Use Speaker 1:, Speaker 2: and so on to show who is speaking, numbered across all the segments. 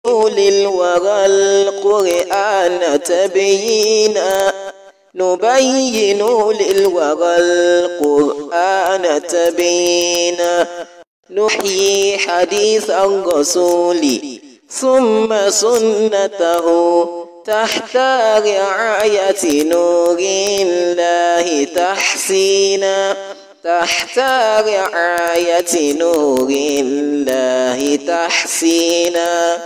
Speaker 1: للورى القرآن تبيينا نبين للورى القرآن تبيينا نحيي حديث الرسول ثم سنته تحت رعاية نور الله تحسينا تحت رعاية نور الله تحسينا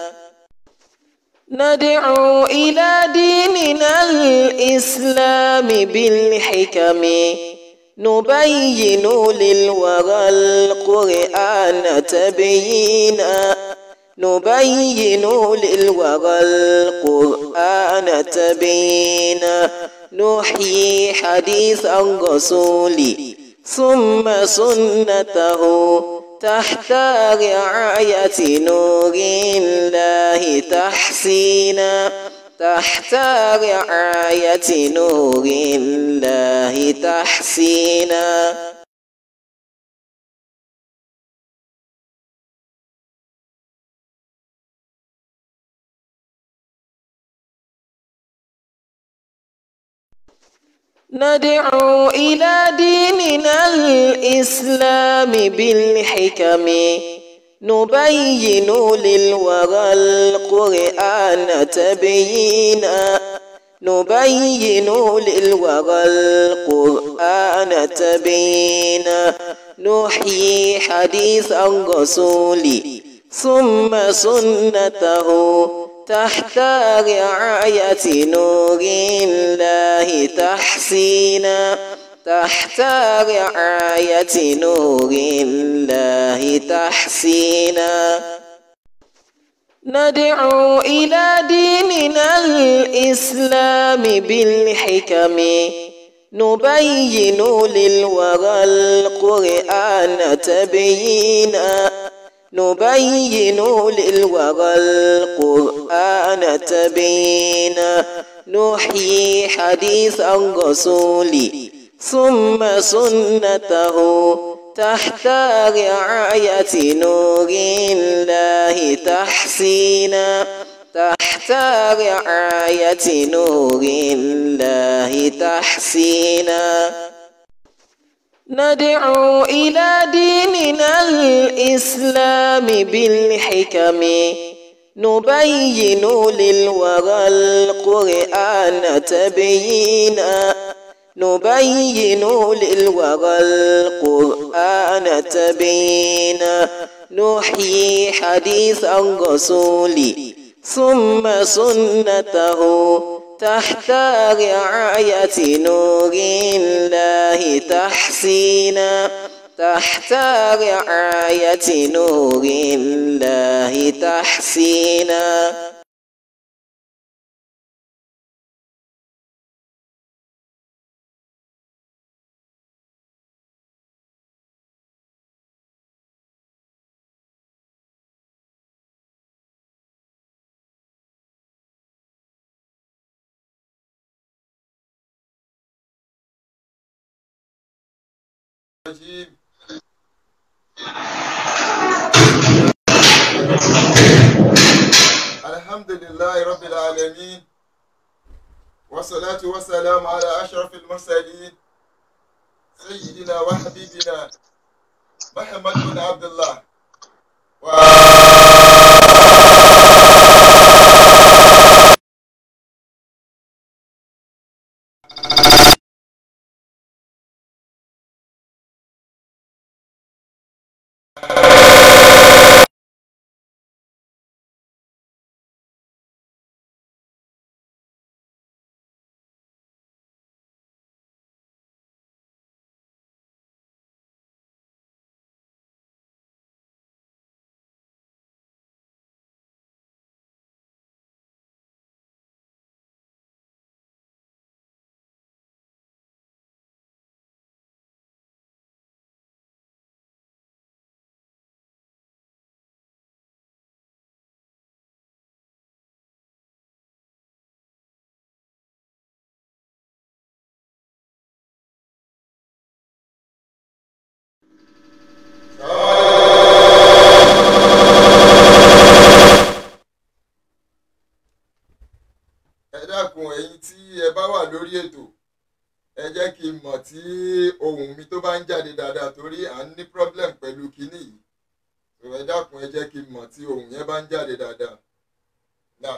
Speaker 1: ندعو إلى ديننا الإسلام بالحكم نبين للورى القرآن تبيينا نبين للورى القرآن تبيينا نحيي حديث الرسول ثم سنته تحت رعاية نور الله تحسينا تحت رعاية نور الله تحسينا ندعو إلى ديننا الإسلام بالحكم نبين للورى القرآن تبيينا نبين للورى القرآن تبيينا نحيي حديث الرسول ثم سنته تحت رعاية نور الله تحسينا تحت رعاية نور الله تحسينا ندعو إلى ديننا الإسلام بالحكم نبين للورى القرآن تبيينا نبين للورى القرآن تبيينا نحيي حديث الرسول ثم سنته تحت رعاية نور الله تحسينا تحت رعاية نور الله تحسينا ندعو إلى ديننا الإسلام بالحكم نبين للورى القرآن تبيينا نبين للورى القرآن تبيينا نحيي حديث الرسول ثم سنته تحت رعاية نور الله تحسينا تحت رعاية نور الله تحسينا
Speaker 2: الرجيم الحمد لله رب العالمين والصلاة والسلام على أشرف المرسلين سيدنا وحبيبنا محمد بن عبد الله و... dákun ẹ̀yin tí ẹ bá wà lórí ètò ẹ jẹ́ kí n mọ̀ tí ohùn mi tó bá ń jáde dáadáa torí à ń ní problem pẹ̀lú kinní yìí so ẹ dákun ẹ jẹ́ kí n mọ̀ tí ohùn yẹn bá ń jáde dáadáa. Now,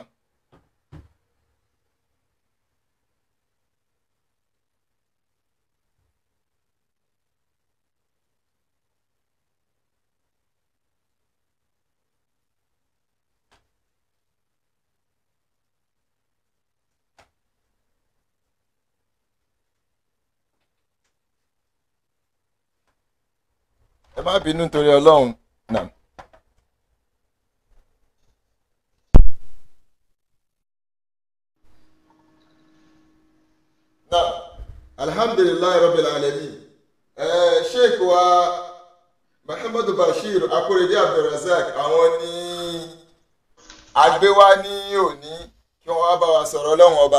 Speaker 2: ẹ má bínú nítorí ọlọ́run náà. náà alhamdulilayi rabbil alamin ẹ sheik wa muhammadu bashir akorede abdulrasaq àwọn ní agbéwá ní òní kí wọ́n wá bá wa sọ̀rọ̀ ọlọ́run ọba.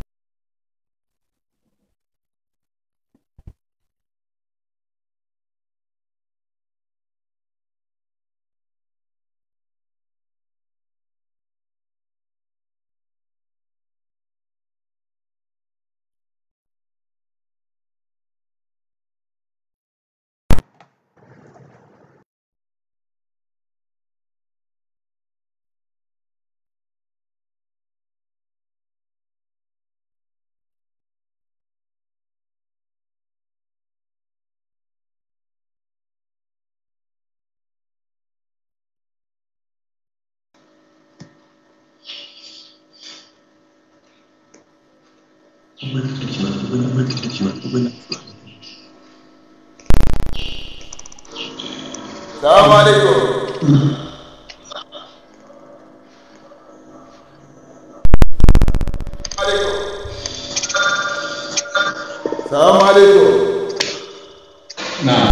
Speaker 2: Salaam alaikum. Salaam alaikum.
Speaker 3: Nah.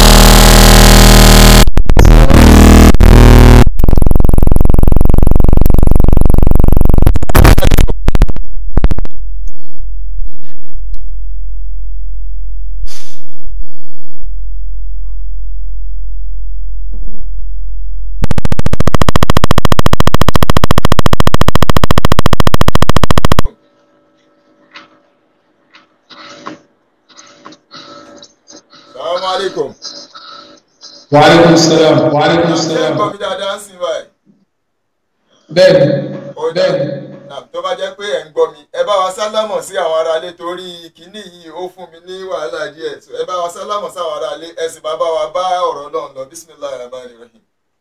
Speaker 2: Salaam alaikum.
Speaker 3: Wa alaikum salam. Wa alaikum
Speaker 2: Ṣé ẹ
Speaker 3: salam.
Speaker 2: gbọ́ mi dáadáa ń sìn báyìí?
Speaker 3: Bẹ́ẹ̀ni,
Speaker 2: Ó dà.
Speaker 3: bẹ́ẹ̀ni.
Speaker 2: Nà, Tó bá jẹ́ pé ẹ̀ ń gbọ́ mi, ẹ bá wa sálámọ̀ sí àwọn aráalé torí kínní yìí ó fún mi ní wàhálà díẹ̀. So, Ẹ bá wa sálámọ̀ sí àwọn aráalé, ẹ sì máa bá wa bá ọ̀rọ̀ náà lọ. Bismillahir Rahmanir Rahim.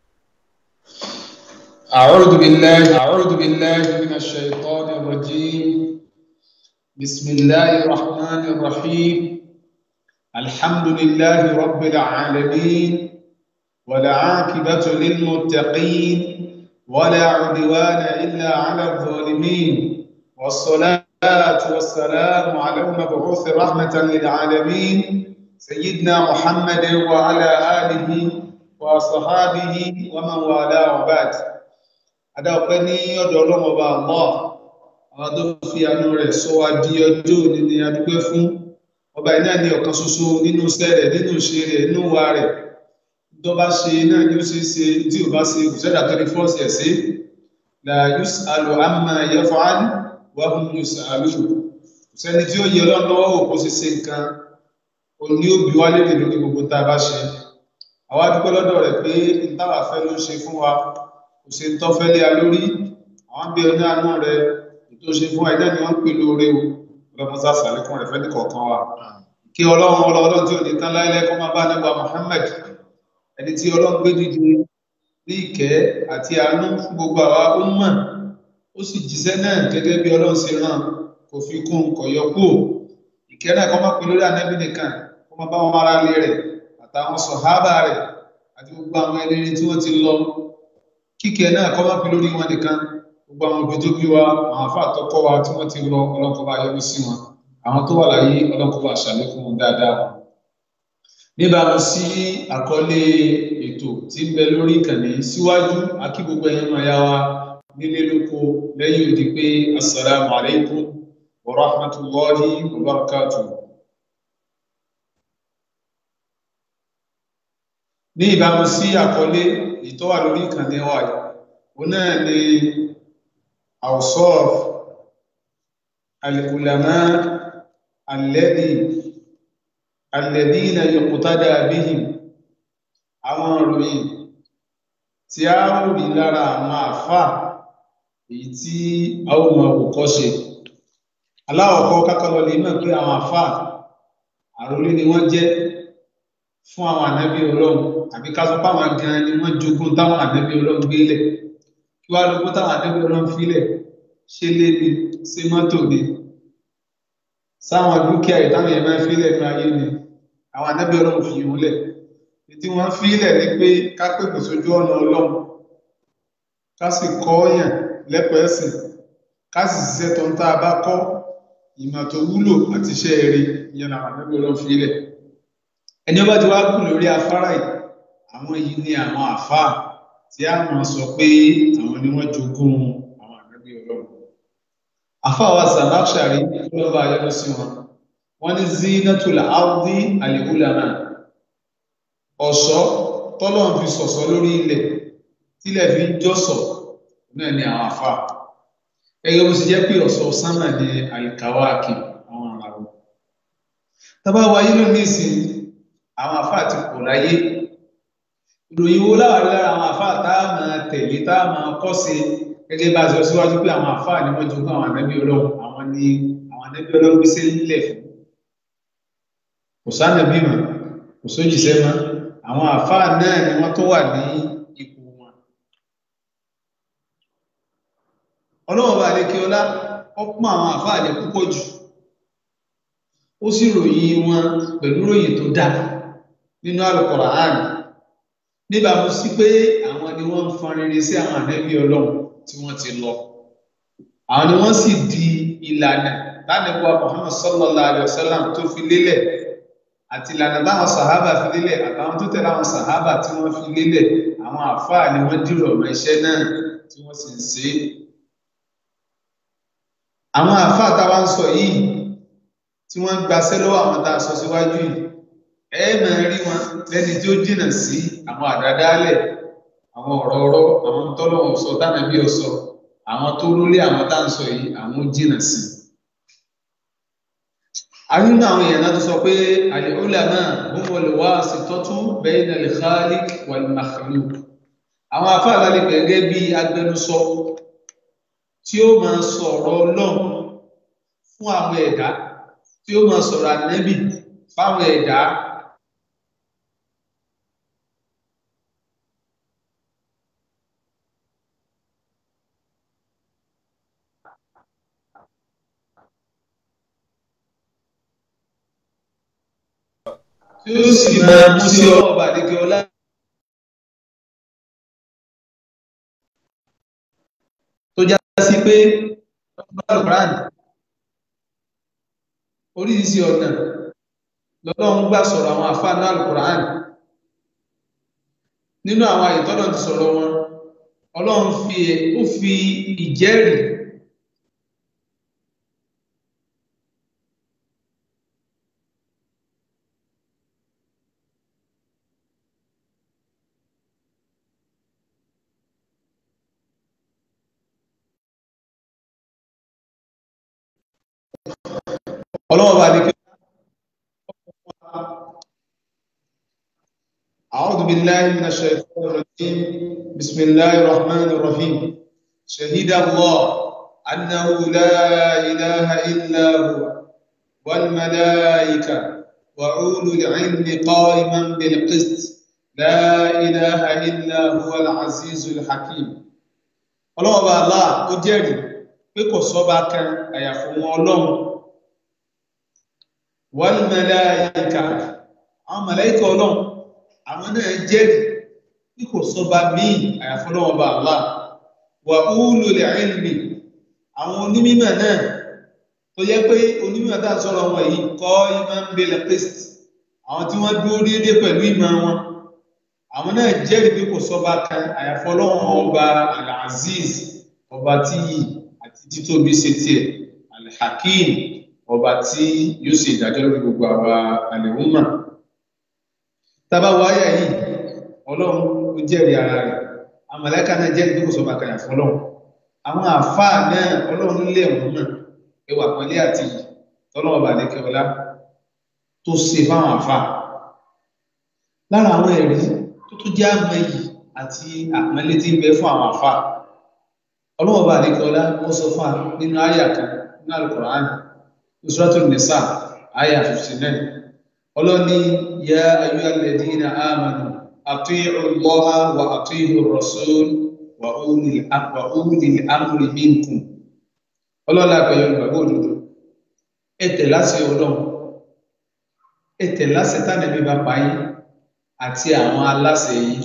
Speaker 3: أعوذ بالله أعوذ بالله من الشيطان الرجيم بسم الله الرحمن الرحيم الحمد لله رب العالمين والعاقبة للمتقين ولا عدوان إلا على الظالمين والصلاة والسلام على المبعوث رحمة للعالمين سيدنا محمد وعلى آله وصحابه ومن والاه وبعد adáwọ̀pẹ́ ní ọ̀dọ̀ ọlọ́run ọba Allah àwọn tó fi àánú rẹ̀ sọ wá di ọjọ́ òní ni a dúpẹ́ fún ọba iná ní ọ̀kan ṣoṣo nínú iṣẹ́ rẹ̀ nínú ìṣe rẹ̀ nínú wa rẹ̀ tó bá ṣe náà ni ó ṣe é ṣe tí ò bá ṣe kò sẹ́dà tó ní fọ́ọ̀sì ẹ̀ sí la yus'alu amma yaf'al wa hum yus'alun kò sẹ́ni tí ó yẹ ọlọ́run lọ́wọ́ wò kó ṣe ṣe nǹkan òní ó bi wá lérè lórí gbogbo tá a bá ṣe àwa dúpẹ́ lọ́dọ̀ rẹ̀ pé ìtawà fẹ́ ló ń ṣe fún wa kò ṣe ń tọ́fẹ́ lé a lórí àwọn bí ọdún àánú rẹ ètò ṣe fún ẹ̀dá ni wọ́n ń pè lóore o ọlọ́mọsá sàlékún rẹ̀ fẹ́ni kọ̀ọ̀kan wa kí ọlọ́run ọlọ́run tí ò ní tán láíláí kọ́ máa bá nígbà Muhammad ẹni tí ọlọ́run gbé dìde ní ìkẹ́ àti àánú fún gbogbo àwa ó mọ̀ ó sì jíṣẹ́ náà gẹ́gẹ́ bí ọlọ́run ṣe rán kò fi kún kò yọ kúrò ìkẹ́ náà kọ́ máa pè lórí ànábì nìkan kó máa bá wọn ará ilé rẹ̀ àtàwọn sọ̀hábà rẹ̀ àti gbogbo àwọn ẹlẹ́rìí tí wọ́n ti lọ kíkẹ́ náà kọ́ máa fi lórí wọn nìkan gbogbo àwọn òbí tó bí wa àwọn afá àtọ́kọ́ wa tí wọ́n ti lọ ọlọ́kọ̀ọ́bá yọrí sí wọn àwọn tó wà láyé ọlọ́kọ̀ọ́bá ṣàlékún wọn dáadáa níbàámu sí àkọlé ètò tí ń bẹ lórí ìkànnì síwájú akí gbogbo ẹ̀yin máa yá wa nílé lóko lẹ́yìn òdì pé assalamu alaikum wa rahmatullahi wa barakatuh ní ìbámu sí àkọlé ìtọ́wà lórí ìkànnì wa yìí òun náà ni àwùsọ́ọ̀f al-ulama alladhi alladhina yuqtada bihim àwọn ìròyìn tí a ń rí lára àwọn àfà èyí tí a ó mọ òkọ́ ṣe aláwọ̀kọ́ kákọlọ lè mọ̀ pé àwọn àfà àrólé ni wọ́n jẹ́ fún àwọn ànábí ọlọ́run àbí ká sọ páwọn gan ni wọ́n jogún táwọn ànábí ọlọ́run gbélẹ̀ kí wá lógún táwọn ànábí ọlọ́run fílẹ̀ ṣe lé ní ṣe mọ́tò ni sáwọn dúkìá ìtàwọn yẹn máa fílẹ̀ ní ayé ni àwọn ànábí ọlọ́run fi ìhun lẹ̀ tí wọ́n fílẹ̀ ní pé ká pèpè sójú ọ̀nà ọlọ́run ká sì kọ́ yàn lẹ́pọ̀ ẹ̀sìn ká sì ṣiṣẹ́ tó ń tá a bá kọ́ ìmọ̀ tó wúlò àti iṣẹ́ eré ìyẹn làwọn ànábí ọlọ́run fílẹ̀ ẹni ọba ti wá kù lórí afárá yìí àwọn yìí ni àwọn àfáà tí a mọ̀ sọ pé àwọn ni wọ́n jogún àwọn ànábì ọlọ́run àfáà wa Zamakhshari lọ́ba ayọ́lọ́ sí wọn wọ́n ní zinatul ardi al-ulama ọ̀ṣọ́ tọ́lọ́run fi sọ̀sọ́ lórí ilẹ̀ tílẹ̀ fi ń jọ́sọ̀ náà ni àwọn àfáà gẹ́gẹ́ bó ṣe jẹ́ pé ọ̀ṣọ́ sánmà ní al-kawakib àwọn àràwọ̀ tábà wáyé lónìí ìsìn àwọn àfáà ti pọ̀ láyé ìròyìn wo láwàrí lára àwọn àfáà tá a máa tẹ̀lé tá a máa kọ́ sí gẹ́gẹ́ bá a sọ síwájú pé àwọn àfáà ni wọ́n jogún àwọn ànábì ọlọ́run àwọn ni àwọn ànábì ọlọ́run gbé sílẹ̀ fún kò sánàbí mọ́ kò sójìṣẹ́ mọ́ àwọn àfáà náà ni wọ́n tó wà ní ipò wọn ọlọ́run bá lékè ọlá ó pọ́n àwọn àfáà lè púpọ̀ jù ó sì ròyìn wọn pẹ̀lú ròyìn tó dáa nínú Al-Qur'an níbàámu sí pé àwọn ni wọ́n ń fọn rere sí àwọn ànábì ọlọ́run tí wọ́n ti lọ àwọn ni wọ́n sì di ìlànà lánàbọ̀ Muhammad sallallahu alayhi wa sallam tó fi lélẹ̀ àti ìlànà táwọn sàhábà fi lélẹ̀ àtàwọn tó tẹ̀lé àwọn sàhábà tí wọ́n fi lélẹ̀ àwọn àfáà ni wọ́n dìrọ̀ mọ́ iṣẹ́ náà tí wọ́n sì ń ṣe é àwọn àfáà táwa ń sọ yìí tí wọ́n ń gbaṣẹ́ lọ́wọ́ àwọn tá a sọ síwájú yìí ẹ máa rí wọn lẹ́ni tí ó jìnnà sí àwọn àdádálẹ̀ àwọn ọ̀rọ̀ ọ̀rọ̀ àwọn tọ́lọ́wọ̀n sọ tánà bí ọ sọ àwọn tó rólé àwọn tá à ń sọ yìí àwọn ó jìnnà sí. àyínú àwọn èèyàn náà tó sọ pé al-ulama humul wasitatu bayna al-khaliq wal-makhluq àwọn afáàlá lè gẹ́gẹ́ bí agbẹnusọ tí ó máa sọ̀rọ̀ ọlọ́run fún àwọn ẹ̀dá tí ó máa sọ̀rọ̀ ànẹ́bì fáwọn ẹ̀dá tí ó sì máa mú sí ọba àdékè ọlá. tó já sí pé Al-Qur'an oríṣiríṣi ọ̀nà lọ́lọ́run gbà sọ̀rọ̀ àwọn àfáà náà Al-Qur'an nínú àwọn àyètọ́nà ti sọ̀rọ̀ wọn ọlọ́run fi ó fi ìjẹ́rìí ọlọ́run bá dikẹ́ أعوذ بالله من الشيطان الرجيم بسم الله الرحمن الرحيم شهد الله أنه لا إله إلا هو والملائكة وأولو العلم قائما بالقسط لا إله إلا هو العزيز الحكيم ọlọ́run bá Allah ó jẹ́rìí pé kò sọ́ba kan àyàfi wọn ọlọ́run wal màláíkà àwọn màláíkà ọlọ́run àwọn náà jẹ́rìí bí kò sọba míì àyàfi Ọlọ́run bá Allah wà ulul ilmi àwọn onímọ̀ náà tó yẹ pé onímọ̀ tá à ń sọ̀rọ̀ wọn yìí qa'iman bil qist àwọn tí wọ́n dúró déédé pẹ̀lú ìmọ̀ wọn àwọn náà jẹ́rìí bí kò sọba kan àyàfi Ọlọ́run ọba al-aziz ọba tí yìí àti títóbi ṣe tiẹ̀ al-hakim ọba tí yóò ṣe ìdájọ́ lórí gbogbo àwa àlẹ́wùmọ̀ tàbá wáyà yìí ọlọ́run ó jẹ́rìí ara rẹ̀ àmàlẹ́kà náà jẹ́rìí bí kò sọ bàkàyà fún ọlọ́run àwọn àfáà náà ọlọ́run lè wọ́n náà ẹwà pọ̀nlé àti yìí tọ́lọ́wọ́ bá lẹ́kẹ́ ọlá tó ṣe fáwọn àfà lára àwọn ẹ̀rí tó tó jẹ́ àmọ́ yìí àti àpọ́nlé tí ń bẹ fún àwọn àfà ọlọ́wọ́ bá lẹ́kẹ́ ọlá ó sọ fún wa nínú àyà kan nínú Al-Qur'an Suratul Nisa àyà 59 ọlọ́ni yá ayyuhal ladina amanu ati'u Allaha wa ati'u ar-rasul wa ulil amri minkum ọlọ́lá pẹ̀lú ìgbàgbọ́ òdodo ẹ̀tẹ̀ láti ọlọ́run ẹ̀tẹ̀ láti tánàbí bá páyé àti àwọn aláṣẹ yìí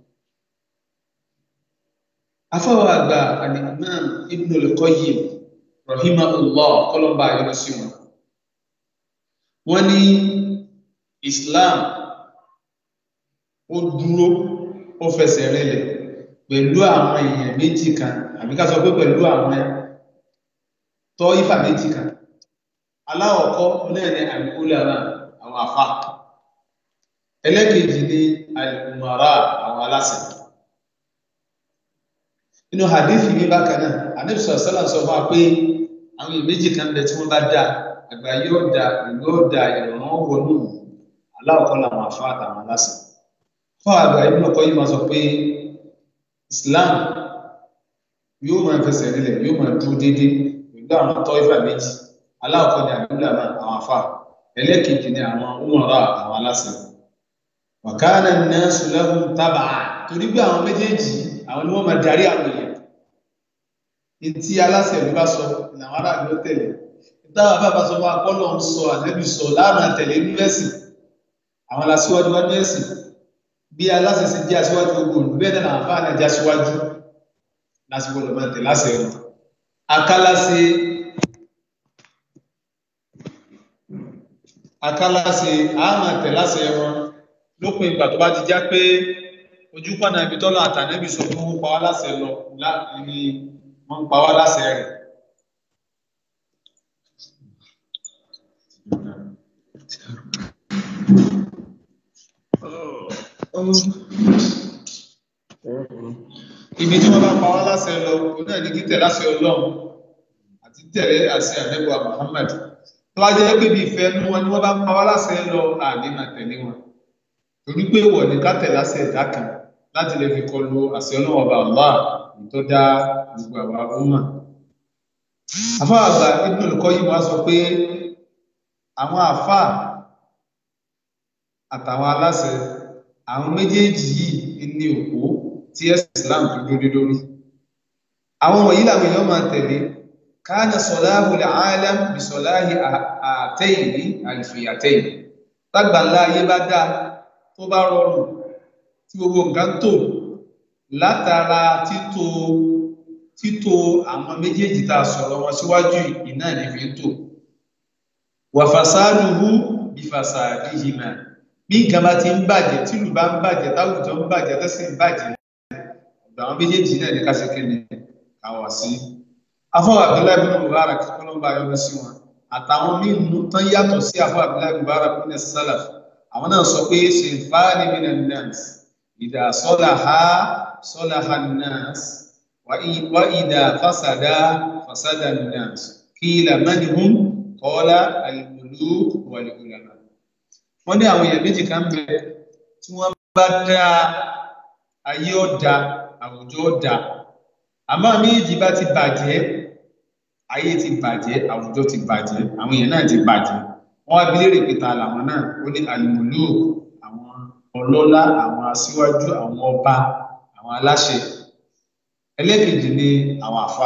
Speaker 3: afọwọ́ àgbà al-Imam Ibn al-Qayyim rahimahullah kọlọ́mbà yọrọ sí wọn wọ́n ní Islam ó dúró ó fẹsẹ̀ rinlẹ̀ pẹ̀lú àwọn èèyàn méjì kan àbí ká sọ pé pẹ̀lú àwọn tọ́ ifá méjì kan aláwọ̀kọ́ lẹ́ẹ̀ni àmìkúlára àwọn àfá ẹlẹ́kejì ní alìkùnmọ̀rá àwọn aláṣẹ inú hadithi ní bákan náà anẹ́bùsọ̀ sọ́lá sọ fún wa pé àwọn méjì kan bẹ tí wọ́n bá dá àgbà yóò dá ìlú ó dá ìrọ̀rùn wọnú aláwọ̀kọ́ làwọn àfá àtàwọn aláṣẹ fún àgbà ibùdó kọ́ yìí máa sọ pé Islam yóò máa fẹsẹ̀ nílẹ̀ yóò máa dúró déédéé pẹ̀lú àwọn tọ́ ifá méjì aláwọ̀kọ́ ni àdúgbò náà àwọn afá ẹlẹ́kejì ni àwọn umara àwọn aláṣẹ wàkánà nasu lahum tab'a torí bí àwọn méjèèjì àwọn ni wọ́n máa darí àwọn èèyàn tí aláṣẹ ìlú bá sọ làwọn aráàlú ló tẹ̀lé ìtawà bá bá sọ fún akọ́lọ̀ ń sọ ànẹ́bí sọ láàmà tẹ̀lé ní ẹ̀sìn àwọn aláṣíwájú wá ní ẹ̀sìn bí aláṣẹ sì jẹ́ aṣíwájú gbogbo olù bẹ́ẹ̀ náà àfáà náà jẹ́ aṣíwájú lásìkò lọ́mọ tẹ̀lé láṣẹ wọn akálàṣe akálàṣe àmà tẹ̀láṣẹ wọn lópin ìgbà tó bá ti já pé ojú pọ̀nà ibi tọ́lọ̀ àtànẹ́bì sọ fún wọn pa wá láṣẹ lọ ní wọ́n ń pa wá láṣẹ rẹ̀ ibi tí wọ́n bá pa wá láṣẹ lọ òun náà ní títẹ̀ láṣẹ ọlọ́run àti tẹ̀lé àṣẹ ànẹ́bùwà Muhammad tó wá jẹ́ pé bí ìfẹ́ nu wọn ni wọ́n bá pa wá láṣẹ lọ àní máa tẹ̀lé wọn torí pé wọ̀ ní ká tẹ̀ láṣẹ ẹ̀dá kan láti lè fi kọlu àṣẹ ọlọ́run ọba Allah tó dá gbogbo àwa ọmọ àfáà àgbà Ibn al-Qayyim wá sọ pé àwọn àfáà àtàwọn aláṣẹ àwọn méjèèjì yìí ní òpó tí ẹ̀sìn Islam tó dúró lórí àwọn wọ̀nyí làwọn èèyàn máa tẹ̀lé kana sọláhù al-alam bí sọláhì àtẹ́yìní àlìfìyàtẹ́yìn lágbàlá ayé bá dá tó bá rọrùn tí gbogbo nǹkan tó látara títò títò àwọn méjèèjì tá a sọ̀rọ̀ wọn síwájú iná ní fi ń tò wà fasaduhu bí fasadihima bí nǹkan bá ti ń bàjẹ́ tìlú bá ń bàjẹ́ táwùjọ ń bàjẹ́ tẹ́sí ń bàjẹ́ ọ̀dọ̀ àwọn méjèèjì náà ní kásìkè ní káwà sí afọ abdullahi bin mubarak kọlọmba yọrọ sí wọn àtàwọn mímu tán yàtọ̀ sí afọ abdullahi mubarak bin salaf àwọn náà sọ pé sinfani minan nas ìdá sọláha sọláha nas wa ìdá fasada fasada nas qila man hum qala al-muluk wal ulama wọn ní àwọn èèyàn méjì kan bẹ tí wọn bá dá ayé ọ̀dà àwùjọ ọ̀dà àmọ́ méjì bá ti bàjẹ́ ayé ti bàjẹ́ àwùjọ ti bàjẹ́ àwọn èèyàn náà ti bàjẹ́ wọ́n wá bilérè pété làwọn náà ó ní àlùmọ́lù àwọn ọlọ́lá àwọn aṣíwájú àwọn ọba àwọn aláṣẹ ẹlẹ́kejì ni àwọn àfà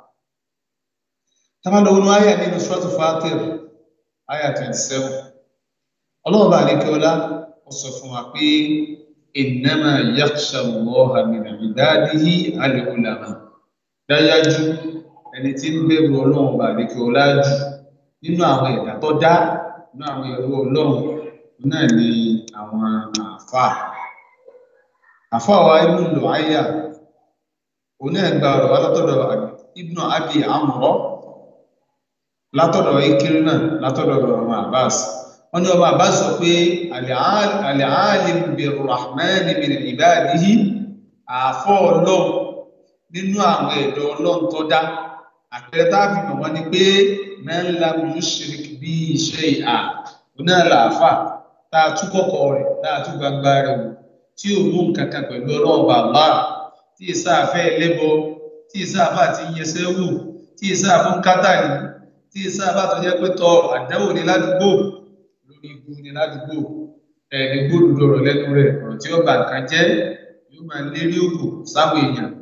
Speaker 3: tábàlọ́wọ́nú àyà nínú ṣọ́ọ̀tù Fatir àyà twenty seven ọlọ́run bá àlékẹ́ ọlá ó sọ fún wa pé innama yakhsha Allaha min ibadihi al-ulama dájájú ẹni tí ń bẹ̀rù ọlọ́run bá àlékè ọlájú nínú àwọn ẹ̀dá tó dá nínú àwọn ẹ̀rọ ọlọ́run náà ni àwọn àfà àfà wa ibnu lọ́áyà òun náà gba ọ̀rọ̀ wa látọ̀dọ̀ ibnu abi amrọ látọ̀dọ̀ ikiri náà látọ̀dọ̀ ọmọ abbas wọn ní ọmọ abbas sọ pé al-alim bir-rahman min ibadihi àfọ ọlọ́run nínú àwọn ẹ̀dọ́ ọlọ́run tó dá àpẹẹrẹ tá a fi mọ̀ wọ́n ni pé mẹ́ńlá yushrik bí iṣẹ́ ìhà oná làáfà tá a tú kọ́kọ́ rẹ̀ tá a tú gbangba rẹ̀ wò tí ò mú nǹkan kan pẹ̀lú ọlọ́run bàbá tí ìsáàfẹ́ ẹlẹ́bọ tí ìsáàfà ti ń yẹsẹ́ wò tí ìsáàfún kátàlì tí ìsáàfà tó jẹ́ pé tọ àdáwò ní ládùúgbò lórí igun ní ládùúgbò ẹni gbódùdó ọ̀rọ̀ lẹ́nu rẹ̀ ọ̀rọ̀ tí ó bà nǹkan jẹ́ yóò máa lérí òkú sáwọn èèyàn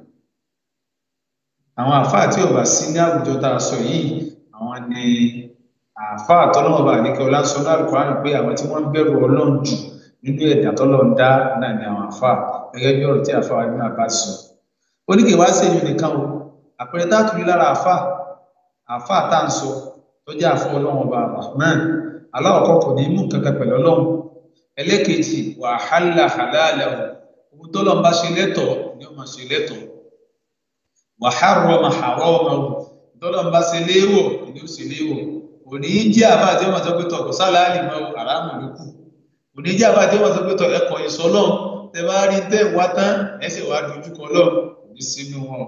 Speaker 3: àwọn àáfàá tí ọba sí ní àwùjọ tá a sọ yìí àwọn ni àáfàá tọ́lọ́mọba àníkẹ́ ọlásọ́nà àlùkòrán pé àwọn tí wọ́n ń bẹ̀rù ọlọ́run jù nínú ẹ̀dá tọ́lọ́run dá náà ni àwọn àáfàá gẹ́gẹ́ bí ọ̀rọ̀ tí àáfàá wa nínú àbá sọ oníkè wá sí èyí nìkan o àpẹẹrẹ tá a tún rí lára àáfàá àáfàá tá à ń sọ tó jẹ́ àfọ ọlọ́run ọba rahman aláwọ̀kọ́ kò ní mú kankan pẹ̀lú ọlọ́run ẹlẹ́kejì wàhálà halálà ohun tọ́lọ́run bá ṣe lẹ́tọ̀ọ́ ni ó máa ṣe lẹ́tọ̀ọ́ wàhárọ̀mà hàrọ̀mà tọ́lọ̀ ń bá ṣe léèwọ̀ ìlú sì léèwọ̀ kò ní í jẹ́ àbá àti ọmọ tó pé tọ̀ kò sáláàlì mọ́ àràmù ló kù kò ní í jẹ́ àbá àti ọmọ tó pé tọ̀ ẹ̀kọ́ ìsọlọ́ tẹ bá rí tẹ́ wá tán ẹsẹ̀ wá dojúkọ lọ kò ní sínú wọn.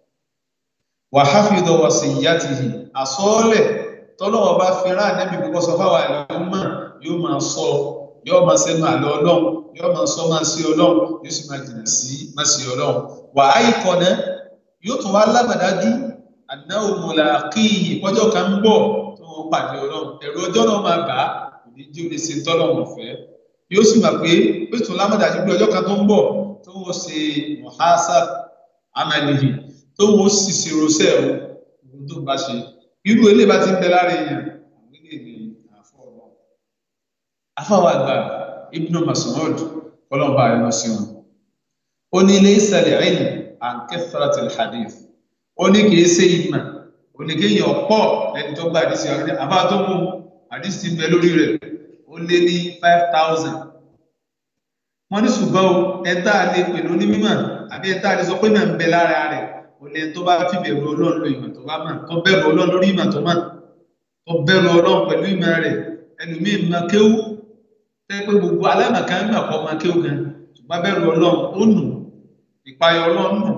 Speaker 3: wàháfìdọ̀ wà sí ìyá ti hì àsọ́ọ́lẹ̀ tọ́lọ̀ wọn bá fi rán ànẹ́bí kókó sọ fáwọn àlọ́ mọ̀ yóò máa sọ yóò máa sẹ́nu àlọ́ ọlọ́run yóò máa sọ máa sí ọlọ́run yóò sì máa jìnnà sí máa sí ọlọ́run wàá ikọ̀ náà yóò tún wá lágbàdájú àdáwò mọ̀láàkìyì pọ́jọ́ kan ń bọ̀ tó wọ́n pàdé ọlọ́run ẹ̀rọ ọjọ́ náà máa bà á kò ní jí ó lè ṣe tọ́lọ́run fẹ́ yóò sì mọ̀ pé ó tún lágbàdájú pé ọjọ́ kan tó ń bọ̀ tó wọ́n ṣe mohasab amalihi tó wọ́n sì ṣe rosẹ́ ohun tó bá ṣe irú ilé bá ti ń bẹ lára èèyàn àwọn ilé ní àfọ ọ̀rọ̀ afáwọn àgbà ibnu Mas'ud kọlọ́mbà ẹ̀ lọ sí wọn ó ní ilé ìsàlẹ̀ ẹ̀yìn an kẹfàràtì hadith ó ní kìí ṣe ìmọ̀ ó ní kéèyàn pọ̀ lẹ́ni tó gba àdìsí ọ̀rẹ́ àbá tó mú àdìsí ti bẹ lórí rẹ̀ ó lé ní five thousand wọ́n ní ṣùgbọ́n o ẹ̀ta lè pè lóní mímọ̀ àbí ẹ̀ta lè sọ pé mọ̀ ń bẹ lára rẹ̀ ó lè tó bá fi bẹ̀rù ọlọ́run lo ìmọ̀ tó bá mọ̀ tó bẹ̀rù ọlọ́run lórí ìmọ̀ tó mọ̀ tó bẹ̀rù ọlọ́run pẹ̀lú ìmọ̀ rẹ̀ ẹlòmíì mọ̀ kéwú tẹ́ pé gbogbo alámọ̀ká ń mọ̀ kọ́ mọ̀ kéwú gan ṣùgbọ́n bẹ̀rù ọlọ́run ó nù ìpayọ ọlọ́run nù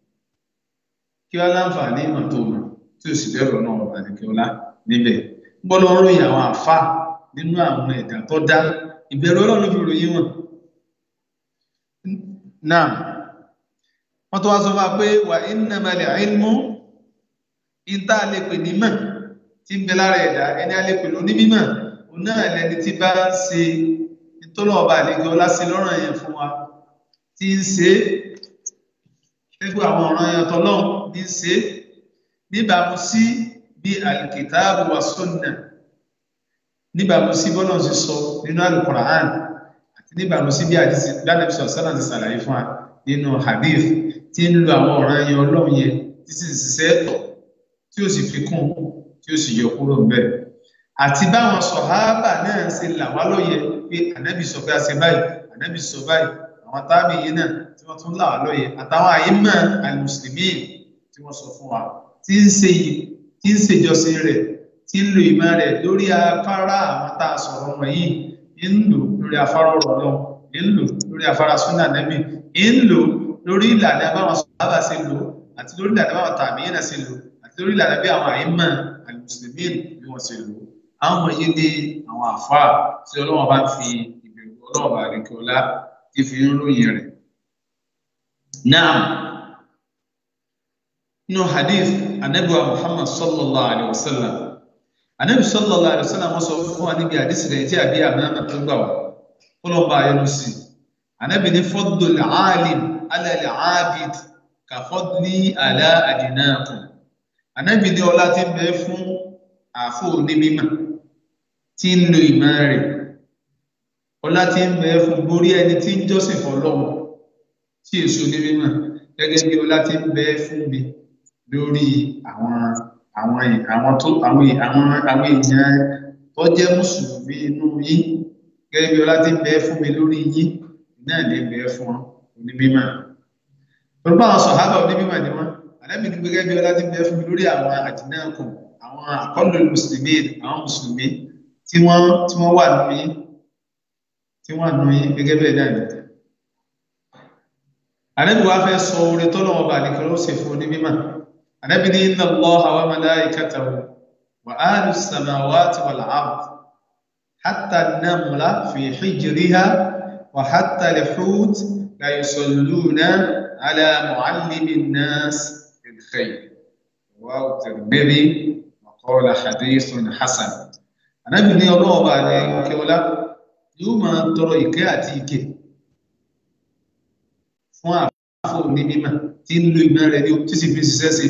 Speaker 3: kí wọ́n láǹfààní ìmọ̀ tó mọ̀ tí ó sì bẹ̀rù ọlọ́run ọba ní kí ọlá níbẹ̀ gbọ́dọ̀ ń ròyìn àwọn àfa nínú àwọn ẹ̀dá tó dá ìbẹ̀rù ọlọ́run ló fi ròyìn wọn. náà wọ́n tó wá sọ fún wa pé wà innamal ilmu ìta lè pè ní mọ̀ tí ń bẹ lára ẹ̀dá ẹni a lè pè lóní mímọ̀ òun náà lẹni tí bá ń ṣe nítorí ọba àlejò ọlá sí lọ́rùn yẹn fún wa tí ń ṣe gbogbo àwọn ọ̀ràn ẹ̀yàn tọ́lọ́run ní ṣe níbàámu sí bí alkitabu wa sunna níbàámu sí bọ́lá ṣe sọ nínú alukur'an àti níbàámu sí bí àdìsí gbánàbí sọ sọ́nà ti ṣàlàyé fún wa nínú hadith tí ń lo àwọn ọ̀ràn ẹ̀yàn ọlọ́run yẹn tí sì ń ṣiṣẹ́ tọ̀ tí ó sì fi kún tí ó sì yọ kúrò ńbẹ̀ àti báwọn sọ̀hábà náà ṣe là wá lóye pé ànábì sọ pé a ṣe báyìí ànábì sọ báyìí àwọn tábì yìí náà tí wọ́n tún là wá lóye àtàwọn àyímọ̀ àlùmùsùlùmí tí wọ́n sọ fún wa tí ń ṣe yìí tí ń ṣèjọsìn rẹ̀ tí ń lo ìmọ̀ rẹ̀ lórí afárá àwọn tá a sọ̀rọ̀ wọn yìí ń lò lórí afárá ọ̀rọ̀ lọ ń lò lórí afárá súnà nẹ́bì ń lò lórí ìlànà báwọn sọ̀rọ̀ ṣe lò àti lórí ìlànà báwọn tàbí yẹn ṣe lò àti lórí ìlànà bí àwọn àyímọ̀ àlùmùsùlùmí bí wọ́n ṣe lò àwọn ọmọ yìí ní àwọn àfáà tí ọlọ́wọ́n bá fi ìbẹ̀rù ọlọ́wọ́n bá rí kí ọlá ti fi ń ròyìn rẹ̀. Náà nínú hadith anabiwa Muhammad sallallahu alayhi wa sallam anabi sallallahu alayhi wa sallam wọ́n sọ fún wa níbi hadith rẹ̀ tí àbí àmàmà tó gbà wá kọlọ̀ bá ayọ́nu sí anabi ní fadlul alim ala al-abid ka fadli ala adinakum anabi ní ọlá tí ń bẹ fún àfọ onímọ̀ tí ń lo ìmọ̀ rẹ̀ ọlá tí ń bẹ fún lórí ẹni tí ń jọ́sìn fọ́lọ́run tí èso ní mímọ̀ gẹ́gẹ́ bí ọlá tí ń bẹ fún mi lórí àwọn àwọn àwọn tó àwọn àwọn àwọn èèyàn tó jẹ́ mùsùlùmí inú yín gẹ́gẹ́ bí ọlá tí ń bẹ fún mi lórí yín náà lè bẹ fún onímọ̀ orúkọ àwọn sọ̀hábà onímọ̀ ni wọ́n àlẹ́bí ní gẹ́gẹ́ bí ọlá tí ń bẹ fún mi lórí àwọn àdínákùn àwọn àkọlù mùsùlùmí àwọn mùsùlùmí tí wọ́n tí wọ́n wà nínú yín tí wọ́n nù yín gẹ́gẹ́ bẹ́ẹ̀ náà ni. Ànábì wa fẹ́ sọ oore tọ́lọ́wọ́ bá ní kí ló ṣe fún onímọ̀ Ànábì ní inna Allaha wa malaikatahu wa ahlu samawati wal ard hatta an-namla fi hijriha wa hatta al-hut la yusalluna ala muallimi an-nas bil khayr rawahu Tirmidhi wa qala hadithun hasan Ànábì ní Ọlọ́run bá ní kíọ́lá yóò máa tọrọ ìkẹ́ àti ìkẹ́ fún àfò ní mímọ̀ tí ń lo ìmọ̀ rẹ̀ ní tí sì fi ṣiṣẹ́ sí